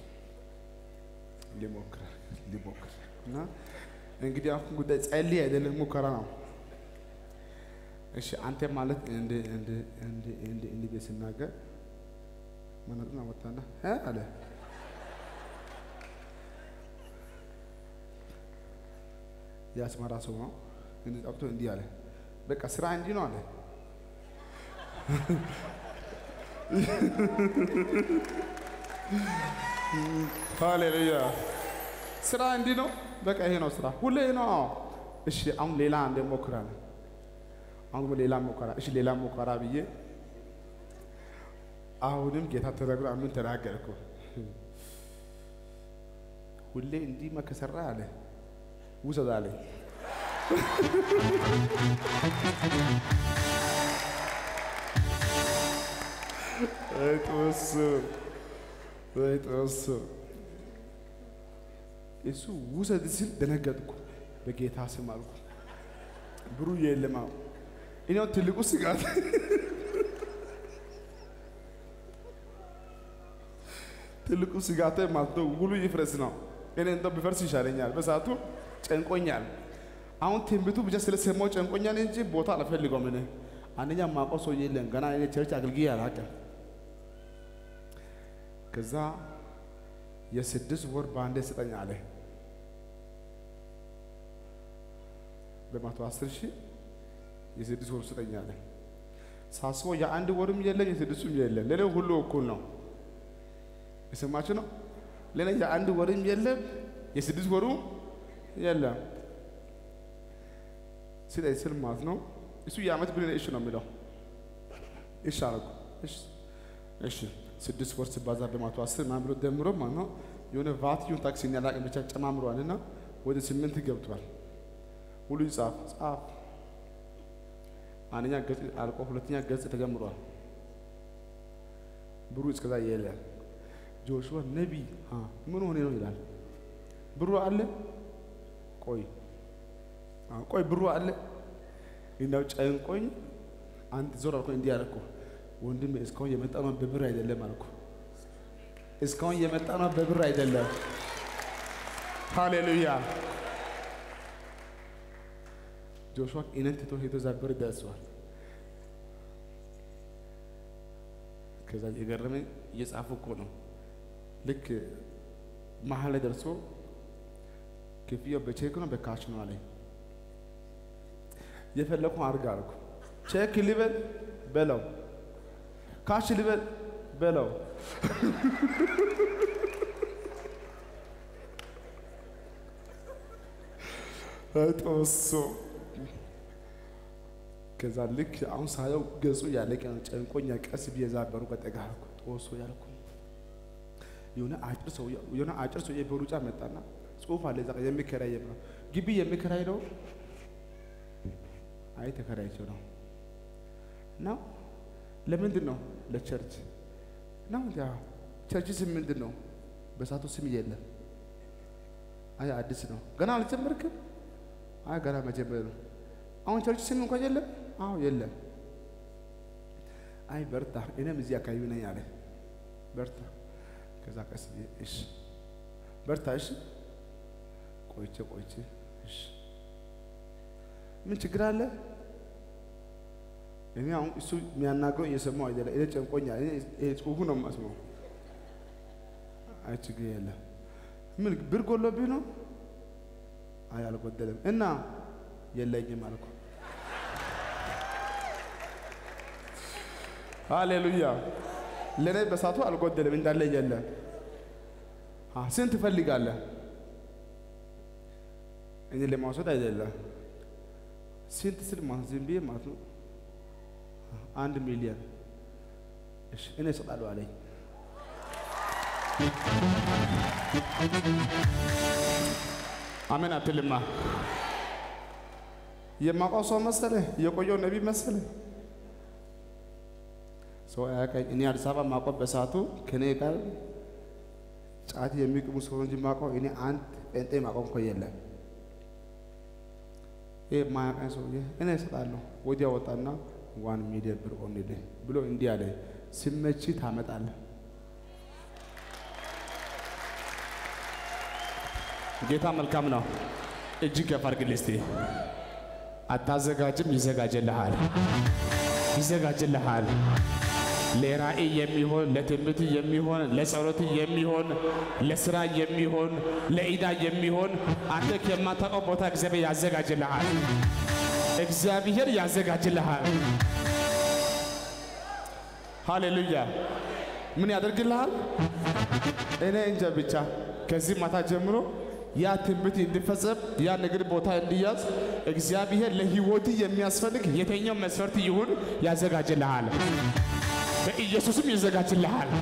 Speaker 3: ሊሞክር ሊሞክር እና እንግዲህ አሁን ጉዳይ ጸልይ አይደለም ሙከራ ነው። እሺ አንተ ማለት እንደ እንደ እንደ እንደ እንደ ቤት ስናገር መነጥና ወጣና እ አለ የአስመራ ሰው ነው። እንዲህ ጠብቶ እንዲህ አለ፣ በቃ ስራ እንዲህ ነው አለ። ሃሌሉያ ስራ እንዲህ ነው። በቃ ይሄ ነው ስራ፣ ሁሌ ይሄ ነው። አዎ እሺ፣ አሁን ሌላ አንዴ ሞክራለሁ። አሁን ደግሞ ሌላ ሞከራ፣ እሺ ሌላ ሞከራ ብዬ አሁንም ጌታ ተናግሮ ምን ተናገርኩ? ሁሌ እንዲህ መከሰራ አለ ውሰድ አለኝ። ጦሱ ጦሱ እሱ ውሰድ ሲል ደነገጥኩ። በጌታ ስም አልኩ። ብሩ የለም። አሁን እኔው ትልቁ ስጋት ትልቁ ስጋት ማለት ነው ውሉ ይፍረስ ነው። እኔ እንደው ቢፈርስ ይሻለኛል። በሰዓቱ ጨንቆኛል። አሁን ትንቢቱ ብቻ ስለሰማው ጨንቆኛል እንጂ ቦታ አልፈልገውም። እኔ አንደኛ ማውቀው ሰው የለም። ገና እኔ ቸርች አገልግዬ አላውቅም። ከዛ የስድስት ወር በአንዴ ስጠኝ አለ። በመቶ አስር ሺህ የስድስት ወር ስጠኝ አለ። ሳስበው የአንድ ወርም የለም የስድስቱም የለም። ሌላው ሁሉ እኩል ነው። የሰማችሁ ነው። ሌላ የአንድ ወርም የለም የስድስት ወሩ የለም። ስጠኝ ስል ማለት ነው። እሱ የዓመት ብሌን እሺ ነው የሚለው። እሺ አልኩ። እሺ እሺ ስድስት ወር ሲባዛ በመቶ አስር ምናምን ብሎ ደምሮ ማለት ነው የሆነ ቫትዩን ታክሲ ያላቅም ብቻ ጨማምሯል እና ወደ ስምንት ገብቷል። ሁሉ ጻፍ ጻፍ አንደኛ ገጽ አልቆ ሁለተኛ ገጽ ተጀምሯል። ብሩ እስከዛ የለም። ጆሹዋ ነቢይ ምን ሆኔ ነው ይላል። ብሩ አለ ቆይ አዎ፣ ቆይ ብሩ አለ እንዳው ጨንቆኝ አንድ ዞር አልኩ። እንዲህ አልኩ ወንድም እስካሁን የመጣ ነው በብር አይደለም አልኩ። እስካሁን የመጣ ነው በብር አይደለም። ሃሌሉያ ጆሹዋ እኔን ትቶ ሄዶ እዛ ብር ደርሰዋል። ከዛ የገረመኝ እየጻፉ እኮ ነው። ልክ መሀል ላይ ደርሶ ክፍያው በቼክ ነው በካሽ ነው አለኝ። የፈለኩ አድርግ አልኩ። ቼክ ልበል በለው፣ ካሽ ልበል በለው። ጦሶ ከዛ ልክ አሁን ሳየው ገጹ ያለቀ ነው። ጨንቆኛ ቀስ ብዬ እዛ በሩ ቀጠጋ አልኩ። ጦሶ ያልኩ የሆነ አጭር ሰው የሆነ አጭር ሰው በሩጫ መጣና ጽሁፍ አለ እዛ የሚከራይ ነው ግቢ የሚከራይ ነው። አይ ተከራይቸው ነው ነው ለምንድን ነው ለቸርች ነው ያ ቸርች ስም ምንድን ነው? በሳቱ ስም የለም። አይ አዲስ ነው ገና አልጀመርክም? አይ ገና መጀመር ነው። አሁን ቸርች ስም እንኳን የለም። አዎ የለም። አይ በርታ፣ እኔም እዚህ አካባቢ ነኝ አለ። በርታ። ከዛ ቀስ ብዬ እሺ በርታ፣ እሺ ቆይቼ ቆይቼ እሺ ምን ችግር አለ? እኔ አሁን እሱ የሚያናግረው እየሰማሁ አይደለም። እኔ ጨንቆኛል። እኔ ይሄ ጽሁፉ ነው የማስበው። አይ ችግር የለም። ምን ብር ጎሎብህ ነው? አይ አልጎደለም። እና የለኝም አልኩ። ሃሌሉያ። ለእኔ በሳቱ አልጎደለም እንዳለ የለም። አ ስንት ትፈልጋለህ? እኔ ለማውሰድ አይደለም። ስንት ስል ማለት ዝም ብዬ ማለት ነው አንድ ሚሊዮን እሺ እኔ እሰጣለሁ አለኝ።
Speaker 1: አሜን አትልማ።
Speaker 3: የማውቀው ሰው መሰለ፣ የቆየው ነቢይ መሰለ። ሰው አያውቀኝ። እኔ አዲስ አበባ ማውቀው በሰዓቱ ከኔ ጋር ጫት የሚቅሙ ሰው እንጂ ማውቀው እኔ አንድ ጴንጤ ማውቀው እኮ የለም። ይህ ማያውቀኝ ሰውዬ እኔ እሰጣለሁ። ወዲያ ወጣና ዋን ሚሊዮን ብር ኦንልህ ብሎ እንዲህ አለ፣ ሲመቺ ታመጣለህ።
Speaker 1: ጌታ መልካም ነው። እጅግ ከፍ አድርግልህ እስቲ። አታዘጋጅም፣ ይዘጋጅልሃል፣ ይዘጋጅልሃል። ለራእይ የሚሆን ለትንቢት የሚሆን ለጸሎት የሚሆን ለስራ የሚሆን ለኢዳ የሚሆን አንተ ከማታውቀው ቦታ እግዚአብሔር ያዘጋጅልሃል። እግዚአብሔር ያዘጋጅልሃል። ሃሌሉያ።
Speaker 3: ምን ያደርግልሃል?
Speaker 1: እኔ እንጃ ብቻ ከዚህ ማታ ጀምሮ ያ ትንቢት እንዲፈጸም ያ ንግድ ቦታ እንዲያዝ እግዚአብሔር ለሕይወት የሚያስፈልግ የተኛው መስፈርት ይሁን ያዘጋጅልሃል። በኢየሱስም ይዘጋጅልሃል።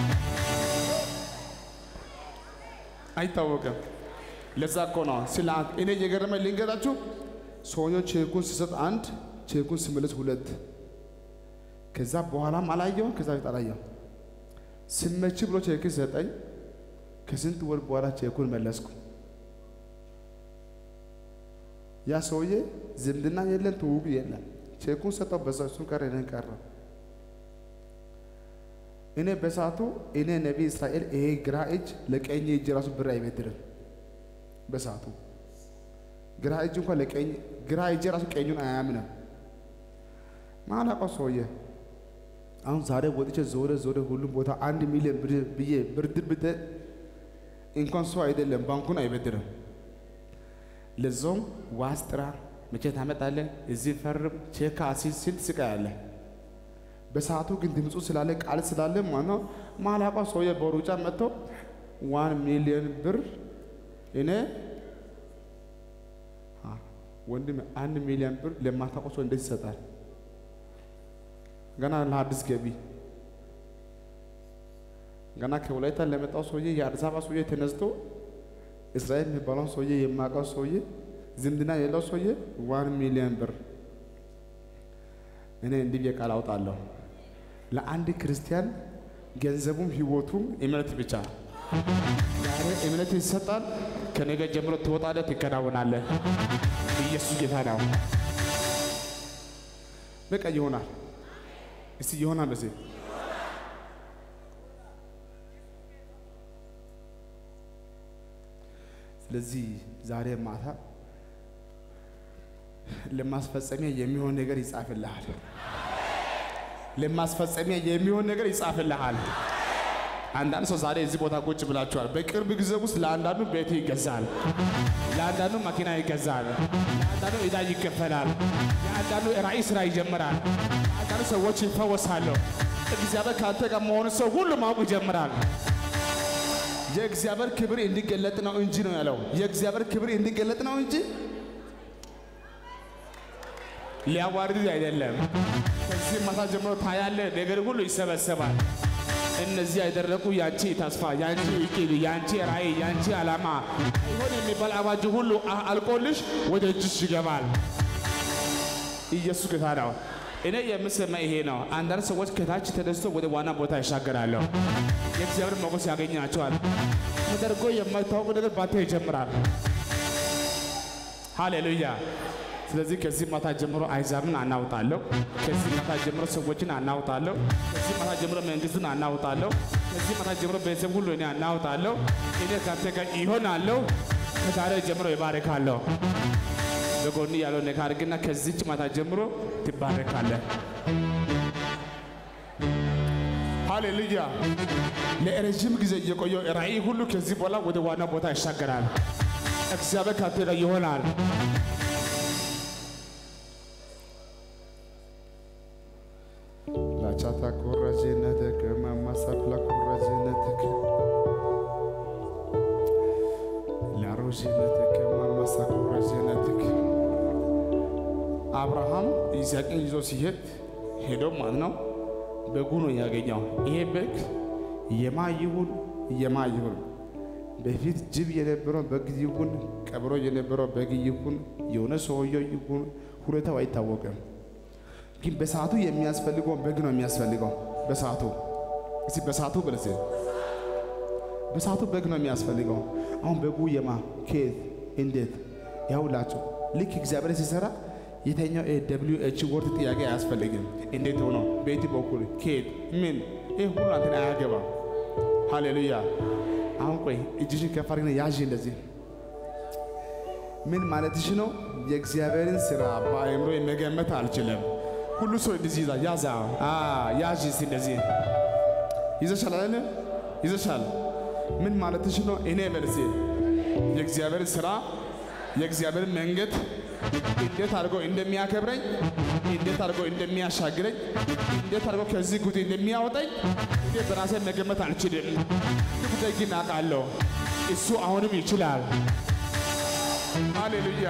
Speaker 1: አይታወቅም። ለዛ እኮ ነው ስለ አንተ እኔ የገረመኝ ልንገራችሁ።
Speaker 3: ሰውየው ቼኩን ሲሰጥ አንድ፣ ቼኩን ሲመለስ ሁለት። ከዛ በኋላም አላየው፣ ከዛ በፊት አላየው። ስመች ብሎ ቼክ ሰጠኝ። ከስንት ወር በኋላ ቼኩን መለስኩ። ያ ሰውዬ ዝምድና የለን ትውውቅ የለም። ቼኩን ሰጠው፣ በዛ እሱን ቀረ፣ እኔን ቀረ። እኔ በሰዓቱ እኔ ነቢይ እስራኤል ይሄ ግራ እጅ ለቀኝ እጅ ራሱ ብር አይበድርም። በሰዓቱ ግራ እጅ እንኳን ለቀኝ ግራ እጅ ራሱ ቀኙን አያምንም። ማላውቀው ሰውዬ አሁን ዛሬ ወጥቼ ዞረ ዞረ ሁሉም ቦታ አንድ ሚሊዮን ብር ብዬ ብድር ብደ እንኳን ሰው አይደለም ባንኩን አይበድርም። ለዛውም ዋስ ጥራ፣ መቼ ታመጣለህ፣ እዚህ ፈርም፣ ቼክ አሲዝ፣ ስንት ስቃይ አለ። በሰዓቱ ግን ድምፁ ስላለ ቃል ስላለ ማነው ማላውቀው ሰውዬ በሩጫ መጥቶ ዋን ሚሊዮን ብር እኔ አ፣ ወንድም አንድ ሚሊዮን ብር ለማታውቀው ሰው እንዴት ይሰጣል? ገና ለአዲስ ገቢ ገና ከወላይታ ለመጣው ሰውዬ የአዲስ አበባ ሰውዬ ተነስቶ እስራኤል የሚባለውን ሰውዬ የማውቀው ሰውዬ ዝምድና የሌለው ሰውዬ ዋን ሚሊዮን ብር እኔ እንዲህ ብዬ ቃል አውጣለሁ። ለአንድ ክርስቲያን ገንዘቡም ህይወቱም
Speaker 1: እምነት ብቻ ዛሬ እምነት ይሰጣል። ከነገ ጀምሮ ትወጣለህ፣ ትከናወናለህ። ኢየሱስ ጌታ ነው።
Speaker 3: በቃ ይሆናል። እስቲ ይሆናል በሴ ስለዚህ ዛሬ ማታ ለማስፈጸሚያ የሚሆን ነገር ይጻፍልሃል።
Speaker 1: ለማስፈጸሚያ የሚሆን ነገር ይጻፍልሃል። አንዳንድ ሰው ዛሬ እዚህ ቦታ ቁጭ ብላችኋል። በቅርብ ጊዜ ውስጥ ለአንዳንዱ ቤት ይገዛል፣ ለአንዳንዱ መኪና ይገዛል፣ ለአንዳንዱ ዕዳ ይከፈላል፣ ለአንዳንዱ ራእይ ስራ ይጀምራል፣ ለአንዳንዱ ሰዎች ይፈወሳሉ። እግዚአብሔር ከአንተ ጋር መሆኑ ሰው ሁሉ ማወቅ ይጀምራል።
Speaker 3: የእግዚአብሔር ክብር እንዲገለጥ ነው እንጂ ነው ያለው። የእግዚአብሔር ክብር እንዲገለጥ ነው እንጂ
Speaker 1: ሊያዋርድ አይደለም። ከዚህ ማታ ጀምሮ ታያለ፣ ነገር ሁሉ ይሰበሰባል። እነዚህ ያደረጉ ያንቺ ተስፋ፣ ያንቺ እቅድ፣ ያንቺ ራእይ፣ ያንቺ ዓላማ አይሆን የሚባል አዋጅ ሁሉ አ- አልቆልሽ ወደ እጅሽ ይገባል። ኢየሱስ ጌታ ነው። እኔ የምሰማ ይሄ ነው። አንዳንድ ሰዎች ከታች ተነስቶ ወደ ዋና ቦታ ይሻገራሉ። የእግዚአብሔር ሞገስ ያገኛቸዋል። ተደርጎ የማይታወቅ ነገር ባንተ ይጀምራል። ሃሌሉያ። ስለዚህ ከዚህ ማታ ጀምሮ አይዛብን አናውጣለሁ። ከዚህ ማታ ጀምሮ ሰዎችን አናውጣለሁ። ከዚህ ማታ ጀምሮ መንግስትን አናውጣለሁ። ከዚህ ማታ ጀምሮ ቤተሰብ ሁሉ እኔ አናውጣለሁ። እኔ ከአንተ ጋር ይሆናለሁ። ከዛሬ ጀምሮ ይባረካለሁ። በጎን ያለው ነገር አድርግና ከዚች ማታ ጀምሮ ትባረካለህ። ሃሌሉያ። ለረዥም ጊዜ የቆየው ራእይ ሁሉ ከዚህ በኋላ ወደ ዋና ቦታ ይሻገራል። እግዚአብሔር ካንተ ጋር ይሆናል።
Speaker 3: ላቻታ ኮራጄነትክ ማማሳኩላ ኮራጄነትክ ላሮጄነትክ ማማሳ ኮራጄነትክ
Speaker 1: አብርሃም ይስሐቅን ይዞ ሲሄድ ሄዶ ማለት ነው በጉ ነው ያገኘው። ይሄ በግ
Speaker 3: የማ ይሁን የማ ይሁን በፊት ጅብ የነበረው በግ ይሁን ቀብሮ የነበረው በግ ይሁን የሆነ ሰውየው ይሁን ሁኔታው አይታወቅም። ግን በሰዓቱ የሚያስፈልገው በግ ነው የሚያስፈልገው። በሰዓቱ እስቲ በሰዓቱ ብለስ በሰዓቱ በግ ነው የሚያስፈልገው። አሁን በጉ የማ ከየት እንዴት ያውላችሁ ልክ እግዚአብሔር ሲሰራ የተኛው ደብሊው ኤች ወርድ ጥያቄ አያስፈልግም። እንዴት ሆኖ በየት በኩል ከየት ምን ይህ ሁሉ አንተን አያገባም። ሃሌሉያ። አሁን ቆይ እጅሽን ከፍ አድርገን ያዥ እንደዚህ ምን ማለትሽ ነው? የእግዚአብሔርን ስራ በአእምሮ መገመት አልችልም።
Speaker 1: ሁሉ ሰው እንደዚህ ይዛ ያዛ አ ያዥ እስቲ እንደዚህ
Speaker 3: ይዘሻል አይደለ? ይዘሻል።
Speaker 1: ምን ማለትሽ ነው? እኔ መልሴ የእግዚአብሔር ስራ የእግዚአብሔር መንገድ እንዴት አድርጎ እንደሚያከብረኝ እንዴት አድርጎ እንደሚያሻግረኝ እንዴት አድርጎ ከዚህ ጉዳይ እንደሚያወጣኝ እኔ በራሴ መገመት አልችልም። ይህ ጉዳይ ግን አውቃለሁ። እሱ አሁንም ይችላል። ሃሌሉያ።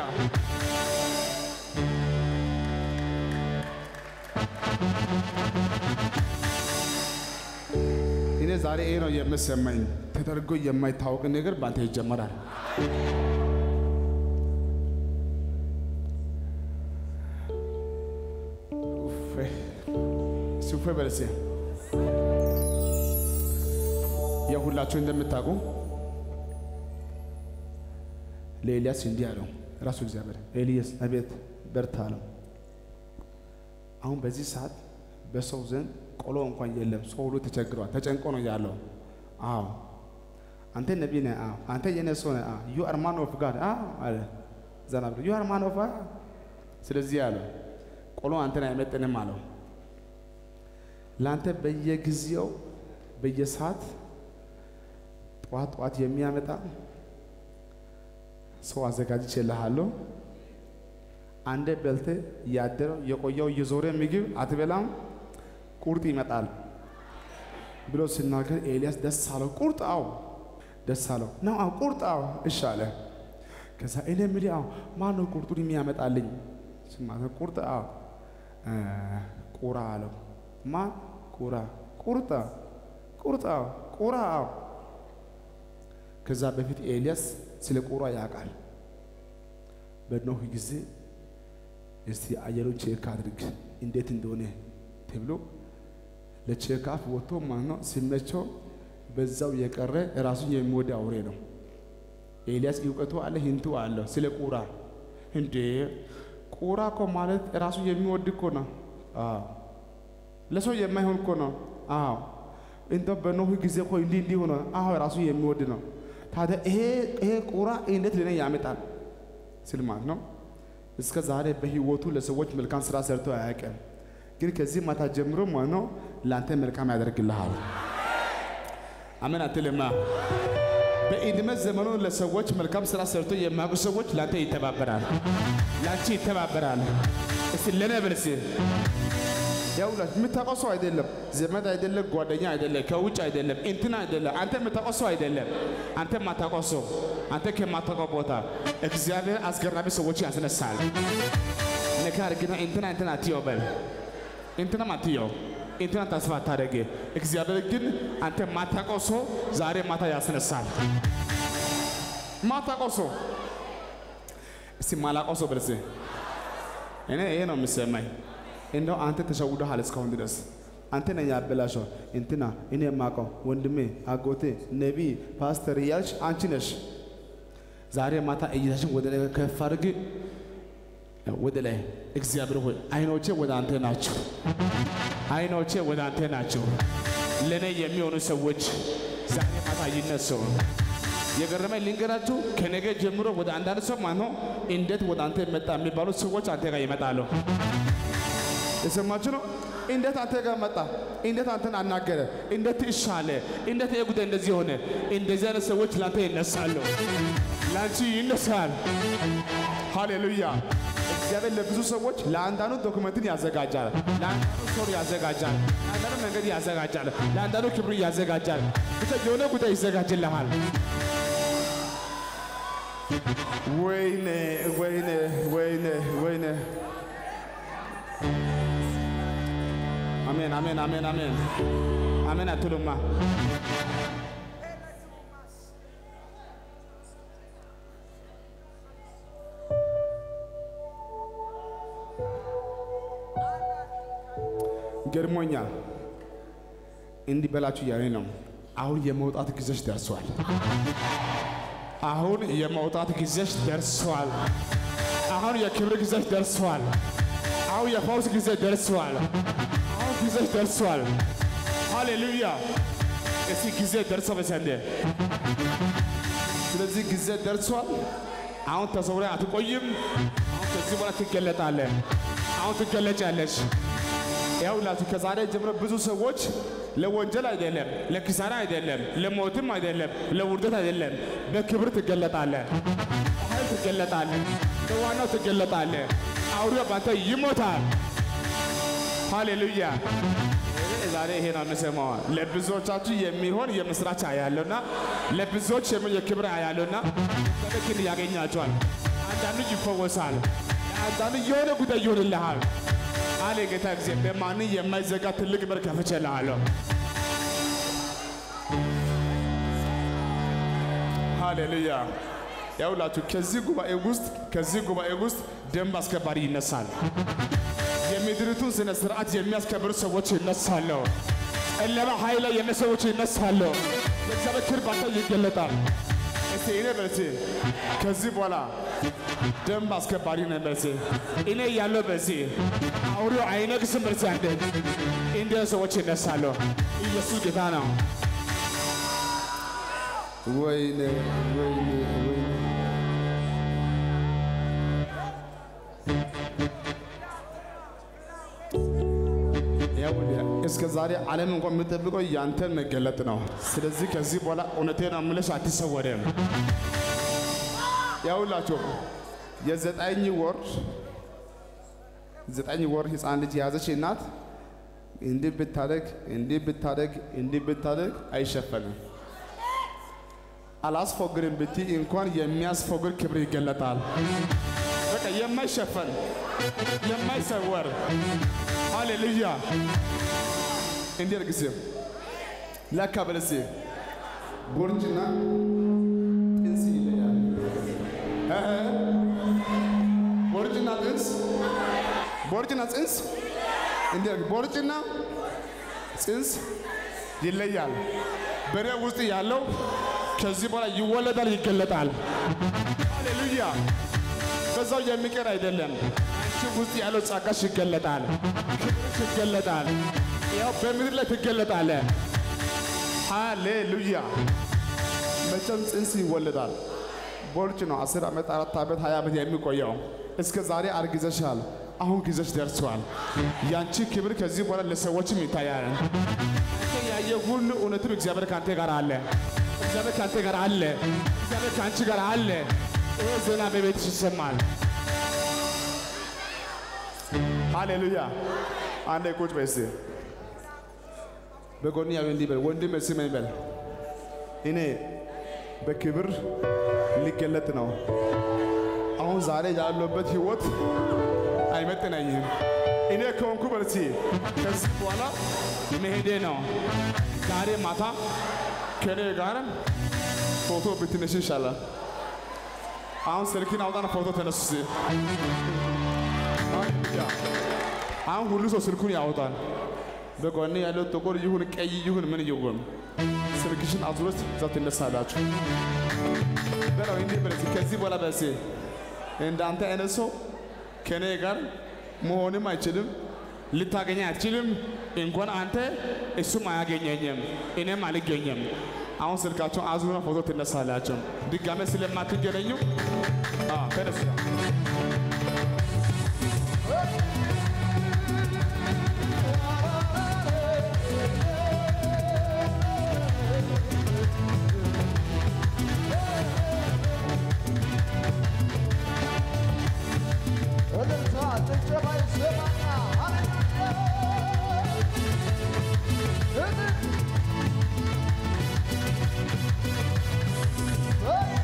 Speaker 3: እኔ ዛሬ ይሄ ነው የምሰማኝ። ተደርጎ የማይታወቅ ነገር በአንተ ይጀመራል።
Speaker 1: ሲፉ በለሴ የሁላችሁ እንደምታውቁ
Speaker 3: ለኤልያስ እንዲህ አለው ራሱ እግዚአብሔር፣ ኤልያስ አቤት በርታ አለው። አሁን በዚህ ሰዓት በሰው ዘንድ ቆሎ እንኳን የለም። ሰው ሁሉ ተቸግሯል፣ ተጨንቆ ነው ያለው። አዎ አንተ ነቢይ ነህ። አዎ አንተ የኔ ሰው ነህ። አዎ ዩ አር ማን ኦፍ ጋድ። አዎ አለ ዘና ብሎ ዩ አር ማን ኦፍ ስለዚህ አለ ቆሎ አንተን አይመጥንም አለው። ለአንተ በየጊዜው በየሰዓት ጠዋት ጠዋት የሚያመጣ ሰው አዘጋጅቼልሃለሁ። አንዴ በልተ ያደረው የቆየው የዞረ ምግብ አትበላም፣ ቁርጥ ይመጣል ብሎ ሲናገር ኤልያስ ደስ አለው። ቁርጥ አው ደስ አለው ነው አው ቁርጥ አው እሺ አለ። ከዛ እኔ የምልህ አው ማን ነው ቁርጡን የሚያመጣልኝ? ስማተ ቁርጥ አው ቁራ አለው። ማን ቁራ? ቁርጣ ቁርጣ ቁራ አው ከዛ በፊት ኤልያስ ስለ ቁራ ያውቃል። በኖህ ጊዜ እስቲ አየሩን ቼክ አድርግ እንዴት እንደሆነ ተብሎ ለቼካፍ ወጥቶ ማለት ነው። ሲመቸው በዛው የቀረ ራሱን የሚወድ አውሬ ነው። ኤልያስ እውቀቱ አለ፣ ሂንቱ አለው ስለ ቁራ። እንዴ ቁራ እኮ ማለት ራሱ የሚወድ እኮ ነው። አዎ ለሰው የማይሆን እኮ ነው። አዎ እንደው በኖህ ጊዜ እኮ እንዲህ እንዲህ ሆነ። አዎ ራሱ የሚወድ ነው። ታዲያ ይሄ ይሄ ቁራ እንዴት ለኔ ያመጣል ስል ማለት ነው። እስከ ዛሬ በህይወቱ ለሰዎች መልካም ስራ ሰርቶ አያውቅም። ግን ከዚህ ማታ ጀምሮ ማለት ነው ለአንተ መልካም ያደርግልሃል።
Speaker 1: አሜን አትልማ። በዕድሜ ዘመኑ ለሰዎች መልካም ስራ ሰርቶ የማያውቁ ሰዎች ለአንተ ይተባበራል፣ ለአንቺ ይተባበራል። እስቲ ለኔ በል እስቲ
Speaker 3: ያውላችሁ የምታውቀው ሰው አይደለም፣
Speaker 1: ዘመድ አይደለም፣ ጓደኛ አይደለም፣ ከውጭ አይደለም፣ እንትና አይደለም። አንተ የምታውቀው ሰው አይደለም። አንተ የማታውቀው ሰው፣ አንተ ከማታውቀው ቦታ እግዚአብሔር አስገራሚ ሰዎች ያስነሳል። ነካ አድርግና እንትና እንትና አትየው በል፣ እንትናም አትየው፣ እንትና ተስፋ አታደርግ። እግዚአብሔር ግን አንተ ማታውቀው ሰው ዛሬ ማታ ያስነሳል። ማታውቀው ሰው እስቲ ማላውቀው ሰው በለስ እኔ ይሄ ነው የሚሰማኝ። እንደው አንተ ተሸውደሃል እስካሁን ድረስ አንተ ነህ ያበላሸው። እንትና እኔ የማውቀው ወንድሜ፣ አጎቴ፣ ነቢይ፣ ፓስተር እያልሽ አንቺ ነሽ። ዛሬ ማታ እይታችን ወደ ላይ ከፍ አድርግ፣ ወደ ላይ እግዚአብሔር ሆይ አይኖቼ ወደ አንተ ናቸው። አይኖቼ ወደ አንተ ናቸው። ለእኔ የሚሆኑ ሰዎች ዛሬ ማታ ይነሱ። የገረመኝ ልንገራችሁ፣ ከነገ ጀምሮ ወደ አንዳንድ ሰው ማለት ነው እንዴት ወደ አንተ መጣ የሚባሉ ሰዎች አንተ ጋር ይመጣሉ። የሰማችሁ ነው። እንዴት አንተ ጋር መጣ? እንዴት አንተን አናገረ? እንዴት ይሻለ? እንዴት ይሄ ጉዳይ እንደዚህ ሆነ? እንደዚህ አይነት ሰዎች ለአንተ ይነሳሉ፣ ለአንቺ ይነሳል። ሃሌሉያ! እግዚአብሔር ለብዙ ሰዎች ለአንዳንዱ ዶክመንትን ያዘጋጃል፣ ለአንዳንዱ ሶር ያዘጋጃል፣ ለአንዳንዱ መንገድ ያዘጋጃል፣ ለአንዳንዱ ክብር ያዘጋጃል። ብቻ የሆነ ጉዳይ ይዘጋጅልሃል። ወይኔ ወይኔ ወይኔ ወይኔ አሜን አሜን አሜን አሜን አሜን አትሉማ? ገርሞኛል። እንዲህ በላችሁ እያለኝ ነው። አሁን የመውጣት ጊዜሽ ደርሷል። አሁን የመውጣት ጊዜሽ ደርሷል። አሁን የክብር ጊዜሽ ደርሷል። አሁን የፈውስ ጊዜ ደርሷል። አሁን ጊዜሽ ደርሷል። ሃሌሉያ! እስቲ ጊዜ ደርሶ በሰንደ ስለዚህ ጊዜ ደርሷል። አሁን ተሰውረ አትቆይም። አሁን ከዚህ በኋላ ትገለጣለህ። አሁን ትገለጫለሽ። ያውላችሁ ከዛሬ ጀምሮ ብዙ ሰዎች ለወንጀል አይደለም፣ ለኪሳራ አይደለም፣ ለሞትም አይደለም፣ ለውርደት አይደለም፣ በክብር ትገለጣለህ፣ በኃይል ትገለጣለህ፣ በዋናው ትገለጣለህ። አውሬው ባንተ ይሞታል። ሃሌሉያ! ዛሬ ይሄ ነው የምሰማው። ለብዙዎቻችሁ የሚሆን የምስራች አያለውና ለብዙዎች የሚሆን የክብር አያለውና በክን ያገኛቸዋል። አንዳንዱ ይፈወሳል፣ አንዳንዱ የሆነ ጉዳይ ይሆንልሃል። አለ ጌታ ጊዜ በማን የማይዘጋ ትልቅ በር ከፍቼልሃለሁ። ሃሌሉያ! ያውላችሁ ከዚህ ጉባኤ ውስጥ ከዚህ ጉባኤ ውስጥ ደንብ አስከባሪ ይነሳል። የምድሪቱን ስነ ስርዓት የሚያስከብሩ ሰዎች ይነሳሉ። ጨለማ ኃይል ላይ የነ ሰዎች ይነሳሉ። የእግዚአብሔር ክብር ባንተ ይገለጣል። እስቲ እኔ በልሴ ከዚህ በኋላ ደንብ አስከባሪ ነኝ በልሴ እኔ ያለው በዚህ አውሬው አይነግስም በልሴ አንዴ እንዲህ ሰዎች ይነሳሉ። ኢየሱስ ጌታ ነው።
Speaker 3: ወይኔ ወይኔ ወይኔ እስከ ዛሬ ዓለም እንኳን የምጠብቀው ያንተን መገለጥ ነው። ስለዚህ ከዚህ በኋላ እውነቴን አምለሽ አትሰወርም። ያውላችሁ የዘጠኝ ወር ዘጠኝ ወር ሕፃን ልጅ የያዘች እናት እንዲህ ብታደግ እንዲህ ብታደግ እንዲህ ብታደግ አይሸፈንም። አላስፎግርም ብትይ እንኳን የሚያስፎግር ክብር ይገለጣል። በቃ የማይሸፈን የማይሰወር ሃሌሉያ። እንዲህ እርግስ ለካ በለስ ቦርጭና ጥንስ ይለያል። እህ ቦርጭና ጥንስ ቦርጭና ጽንስ እንዲህ ቦርጭና ጽንስ ይለያል። በሬ ውስጥ ያለው ከዚህ በኋላ ይወለዳል፣ ይገለጣል። ሃሌሉያ። በዛው የሚቀር አይደለም። አንቺ ውስጥ ያለው ጸጋሽ ይገለጣል፣ ክብርሽ ይገለጣል። ያው በምድር ላይ ትገለጣለ። ሃሌሉያ። መቼም ጽንስ ይወለዳል። ቦርጭ ነው። አስር ዓመት አራት ዓመት ሀያ ዓመት የሚቆየው እስከ ዛሬ አርግዘሻል። አሁን ጊዜሽ ደርሷል። ያንቺ ክብር ከዚህ በኋላ ለሰዎችም ይታያል። አንተ ያየ ሁሉ እውነትም እግዚአብሔር ከአንተ ጋር አለ። እግዚአብሔር ከአንተ ጋር አለ። እግዚአብሔር ከአንቺ ጋር አለ። ይሄ ዜና በቤትሽ ይሰማል። ሃሌሉያ። አንዴ ቁጭ በይ እስቲ። በጎን ያው እንዲህ በል ወንድም ስመኝ በል እኔ በክብር ሊገለጥ ነው። አሁን ዛሬ ያለበት ህይወት
Speaker 1: አይመጥነኝም። እኔ ከሆንኩ በርሲ ከዚህ በኋላ መሄዴ ነው። ዛሬ ማታ ከኔ ጋር ፎቶ ብትነሽ ይሻላል። አሁን ስልክን አውጣና ፎቶ ተነሱ። እስኪ። ሃሌሉያ። አሁን ሁሉ ሰው ስልኩን ያወጣል። በጎን ያለው ጥቁር ይሁን ቀይ ይሁን ምን ይሁን ስልክሽን አዙረሽ እዛ ትነሳላችሁ። በለው እንዲህ በለሲ ከዚህ በኋላ በሲ እንዳንተ አይነት ሰው ከኔ ጋር መሆንም አይችልም፣ ልታገኘ አትችልም። እንኳን አንተ እሱም አያገኘኝም፣ እኔም አልገኘም። አሁን ስልካቸውን አዙረን ፎቶ ትነሳላችሁ። ድጋሜ ስለማትገናኙ አዎ፣ ተነሱ።
Speaker 2: እልልታ ጭብጨባ ይሰማና ሃሌሉያ እልል ሄይ!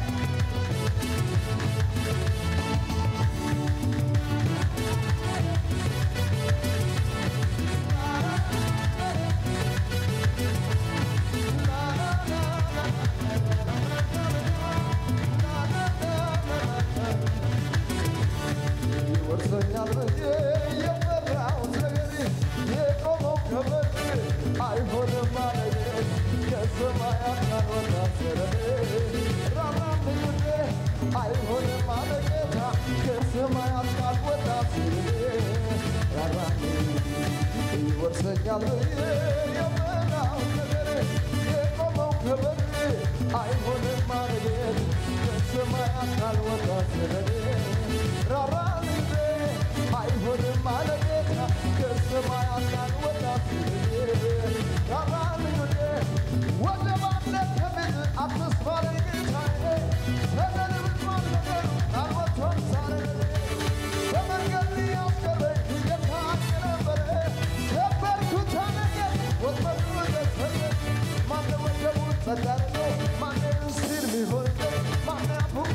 Speaker 2: ይወርሰኛል ብዬ የፈራሁት ነገር የቆመው ከበር አይሆንም አለኝ ከሰማያት ካልወጣ ሰረኔ ራራልኝ ውዴ አይሆንም አለ ጌታ ከሰማያት ካልወጣ ሰረኔ ራራልኝ ይወርሰኛል ብዬ የፈራሁት ነገር የቆመው ከበር አይሆንም አለ ጌታ ከሰማያት ካልወጣ ሰረኔ ራራልኝ አይሆንም አለ ጌታ ከሰማያት ካልወጣ ሰረኔ ራራልኝ ወደ ባለት ከቤት አትስፋ ጌታዬ ሰደድ ብትሆን ነገሩ ካልወጥቶን ሳረ በመንገድ ያስቀረኝ እየታየ ነበረ ነበርኩት ነገር ወጥመዱ ደሰየ ማነ ወጀቡ ጸዳርጎ ማነ ምስጢር ሚሆን ማነ አፉማ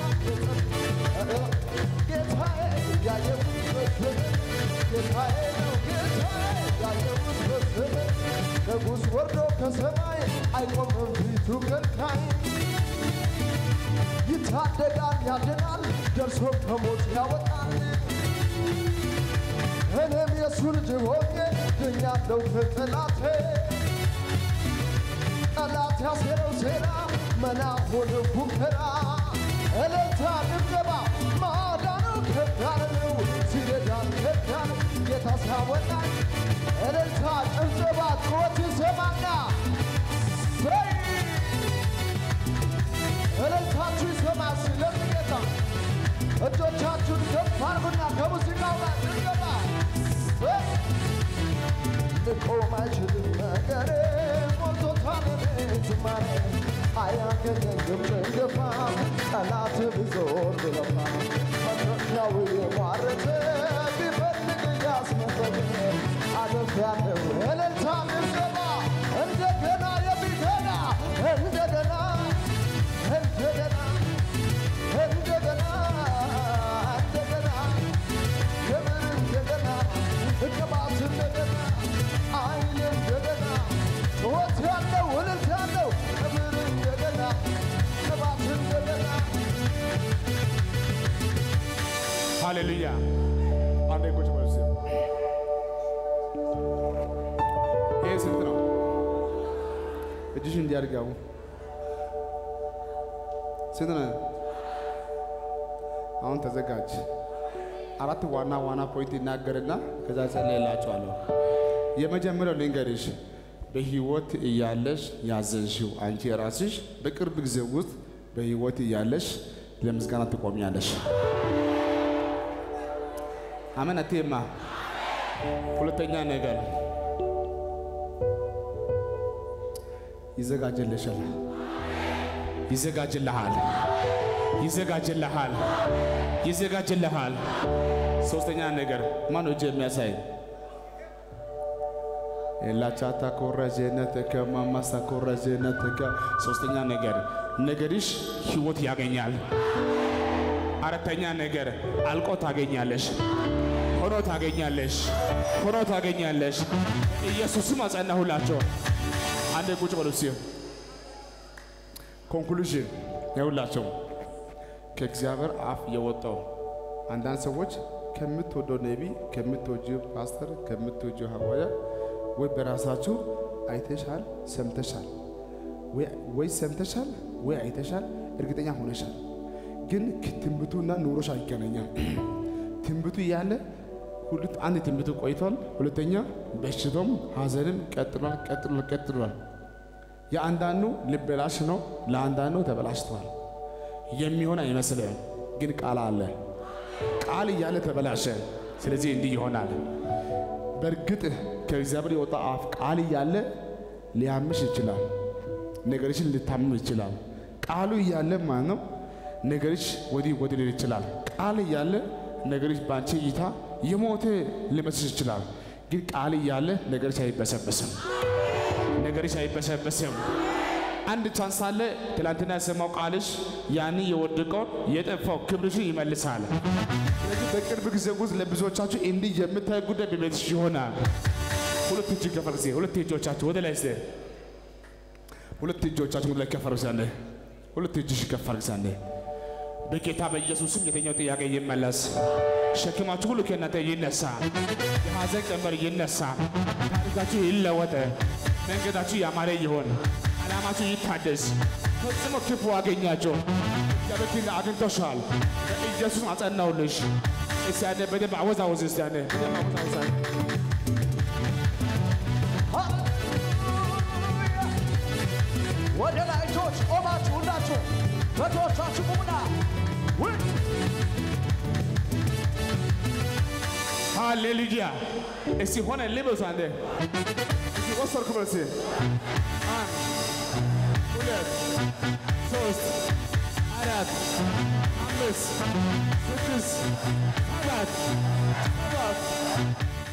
Speaker 2: ጌታዬ ያየሁት በስምህ ጌታዬ ነው ጌታዬ ያየሁት በስምህ ንጉሥ ወርዶ ከሰማይ አይቆምም ፊቱ ከልካይ ይታደጋል ያድናል ደርሶ ከሞት ያወጣል እኔም የእሱ ልጅ ሆኜ ድኛለሁ ከጠላቴ ጠላት ያሴረው ሴራ መና ሆነ ፉከራ እልልታ ድብደባ ማዳኑ ከፍ ያለ ነው ሲረዳን ከፍ ያለ ጌታ ሲያወጣን እልልታ ጭብጨባ ጩኸት ይሰማና ሰይ እልልታችሁ ይሰማ ስለዚህ ጌታ እጆቻችሁን ከፍ አድርጉና ከሙዚቃው ጋር ድብደባ ሰይ ልቆም አይችልም ነገሬ ሞልቶታል እኔ ዝማሬ አያገኘኝም እንገፋ ጠላት ቢዞር ብለፋ መድረሻው የሟረተ ቢፈልግ እያስመሰለ አለፊያለሁ እልልታ ድብደባ እንደገና የሚገና እንደገና እንደገና እንደገና እንደገና ክብር እንደገና እቅባት እንደገና አይን እንደገና ጩኸት ያለው እልልት ያለው ክብር እንደገና ቅባት እንደገና
Speaker 1: ሃሌሉያ። አንዴ ቁጭ በሉ እስኪ። ይሄ ስንት ነው?
Speaker 3: እጅሽ እንዲያድጋው ስንት ነው? አሁን ተዘጋጅ። አራት ዋና ዋና ፖይንት ይናገርና ከዛ ጸልይላችኋለሁ። የመጀመሪያው ልንገርሽ፣ በህይወት እያለሽ ያዘንሽው አንቺ ራስሽ በቅርብ ጊዜ ውስጥ በህይወት እያለሽ ለምስጋና ትቆሚያለሽ። አሜን አትይማ።
Speaker 1: ሁለተኛ ነገር
Speaker 3: ይዘጋጀልሻል።
Speaker 1: ይዘጋጅልሃል፣ ይዘጋጅልሃል፣ ይዘጋጅልሃል። ሶስተኛ ነገር ማን እጅ የሚያሳይ
Speaker 3: ኤላቻታ ኮረጀነትከ ማማሳ ኮረጀነትከ
Speaker 1: ሶስተኛ ነገር ነገርሽ ህይወት ያገኛል። አራተኛ ነገር አልቆ ታገኛለሽ፣ ሆኖ ሆኖ ታገኛለሽ፣ ሆኖ ታገኛለሽ። ኢየሱስም አጸናሁላቸው። አንዴ ቁጭ በሉ እስኪ። ኮንክሉዥን ይኸውላቸው ከእግዚአብሔር አፍ የወጣው አንዳንድ ሰዎች ከምትወደው ነቢ፣ ከምትወጂው ፓስተር፣ ከምትወጂው ሐዋርያ ወይ በራሳችሁ አይተሻል፣ ሰምተሻል፣ ወይ- ወይ ሰምተሻል ወይ አይተሻል፣ እርግጠኛ ሆነሻል። ግን ትንቢቱና ኑሮሽ አይገናኛም። ትንቢቱ እያለ ሁለት አንድ ትንቢቱ ቆይቷል፣ ሁለተኛ በሽታውም ሐዘንም ቀጥሏል፣ ቀጥሏል፣ ቀጥሏል። የአንዳንዱ ልበላሽ ነው፣ ለአንዳንዱ ተበላሽተዋል። የሚሆን አይመስልም፣ ግን ቃል አለ። ቃል እያለ ተበላሸ። ስለዚህ እንዲህ ይሆናል። በእርግጥ ከእግዚአብሔር የወጣ አፍ ቃል እያለ ሊያምሽ ይችላል። ነገርሽን ልታምም ይችላል። ቃሉ እያለ ማለት ነው ነገርሽ ወዲህ ወዲህ ሊል ይችላል። ቃል እያለ ነገርሽ በአንቺ እይታ የሞተ ሊመስልሽ ይችላል። ግን ቃል እያለ ነገርሽ አይበሰበስም። ነገርሽ አይበሰበስም። አንድ ቻንስ አለ። ትላንትና የሰማው ቃልሽ ያን የወደቀውን የጠፋው ክብርሽን ይመልሳል። ስለዚህ በቅርብ ጊዜ ውስጥ ለብዙዎቻችሁ እንዲህ የምታይ ጉዳይ በቤትሽ ይሆናል። ሁለት እጅ ከፈር ጊዜ ሁለት እጆቻችሁ ወደ ላይ ስ ሁለት እጆቻችሁ ወደ ላይ ከፈር ጊዜ ሁለት እጅሽ ከፈር ጊዜ በጌታ በኢየሱስም የተኛው ጥያቄ ይመለስ። ሸክማችሁ ሁሉ ከእናንተ ይነሳ። የሐዘን ቀንበር ይነሳ። ታሪካችሁ ይለወጥ። መንገዳችሁ ያማረ ይሆን። ዓላማችሁ ይታደስ። ፈጽሞ ክፉ አገኛቸው። እግዚአብሔር ግን አግኝቶሻል። በኢየሱስ አጸናውልሽ። እስቲ ያኔ በደንብ አወዛወዝ። እስቲ ያኔ በደንብ አወዛወዝ።
Speaker 2: ወደ ላይ እጆች ቆማችሁ ሁላችሁ በእጆቻችሁ ቁሙና ውይ!
Speaker 1: ሃሌሉያ። እስቲ ሆነ ልበሱ። አንዴ እስቲ ወሰድኩ በል እስቲ አንድ ሁለት ሶስት አራት አምስት ስድስት ሰባት ሰባት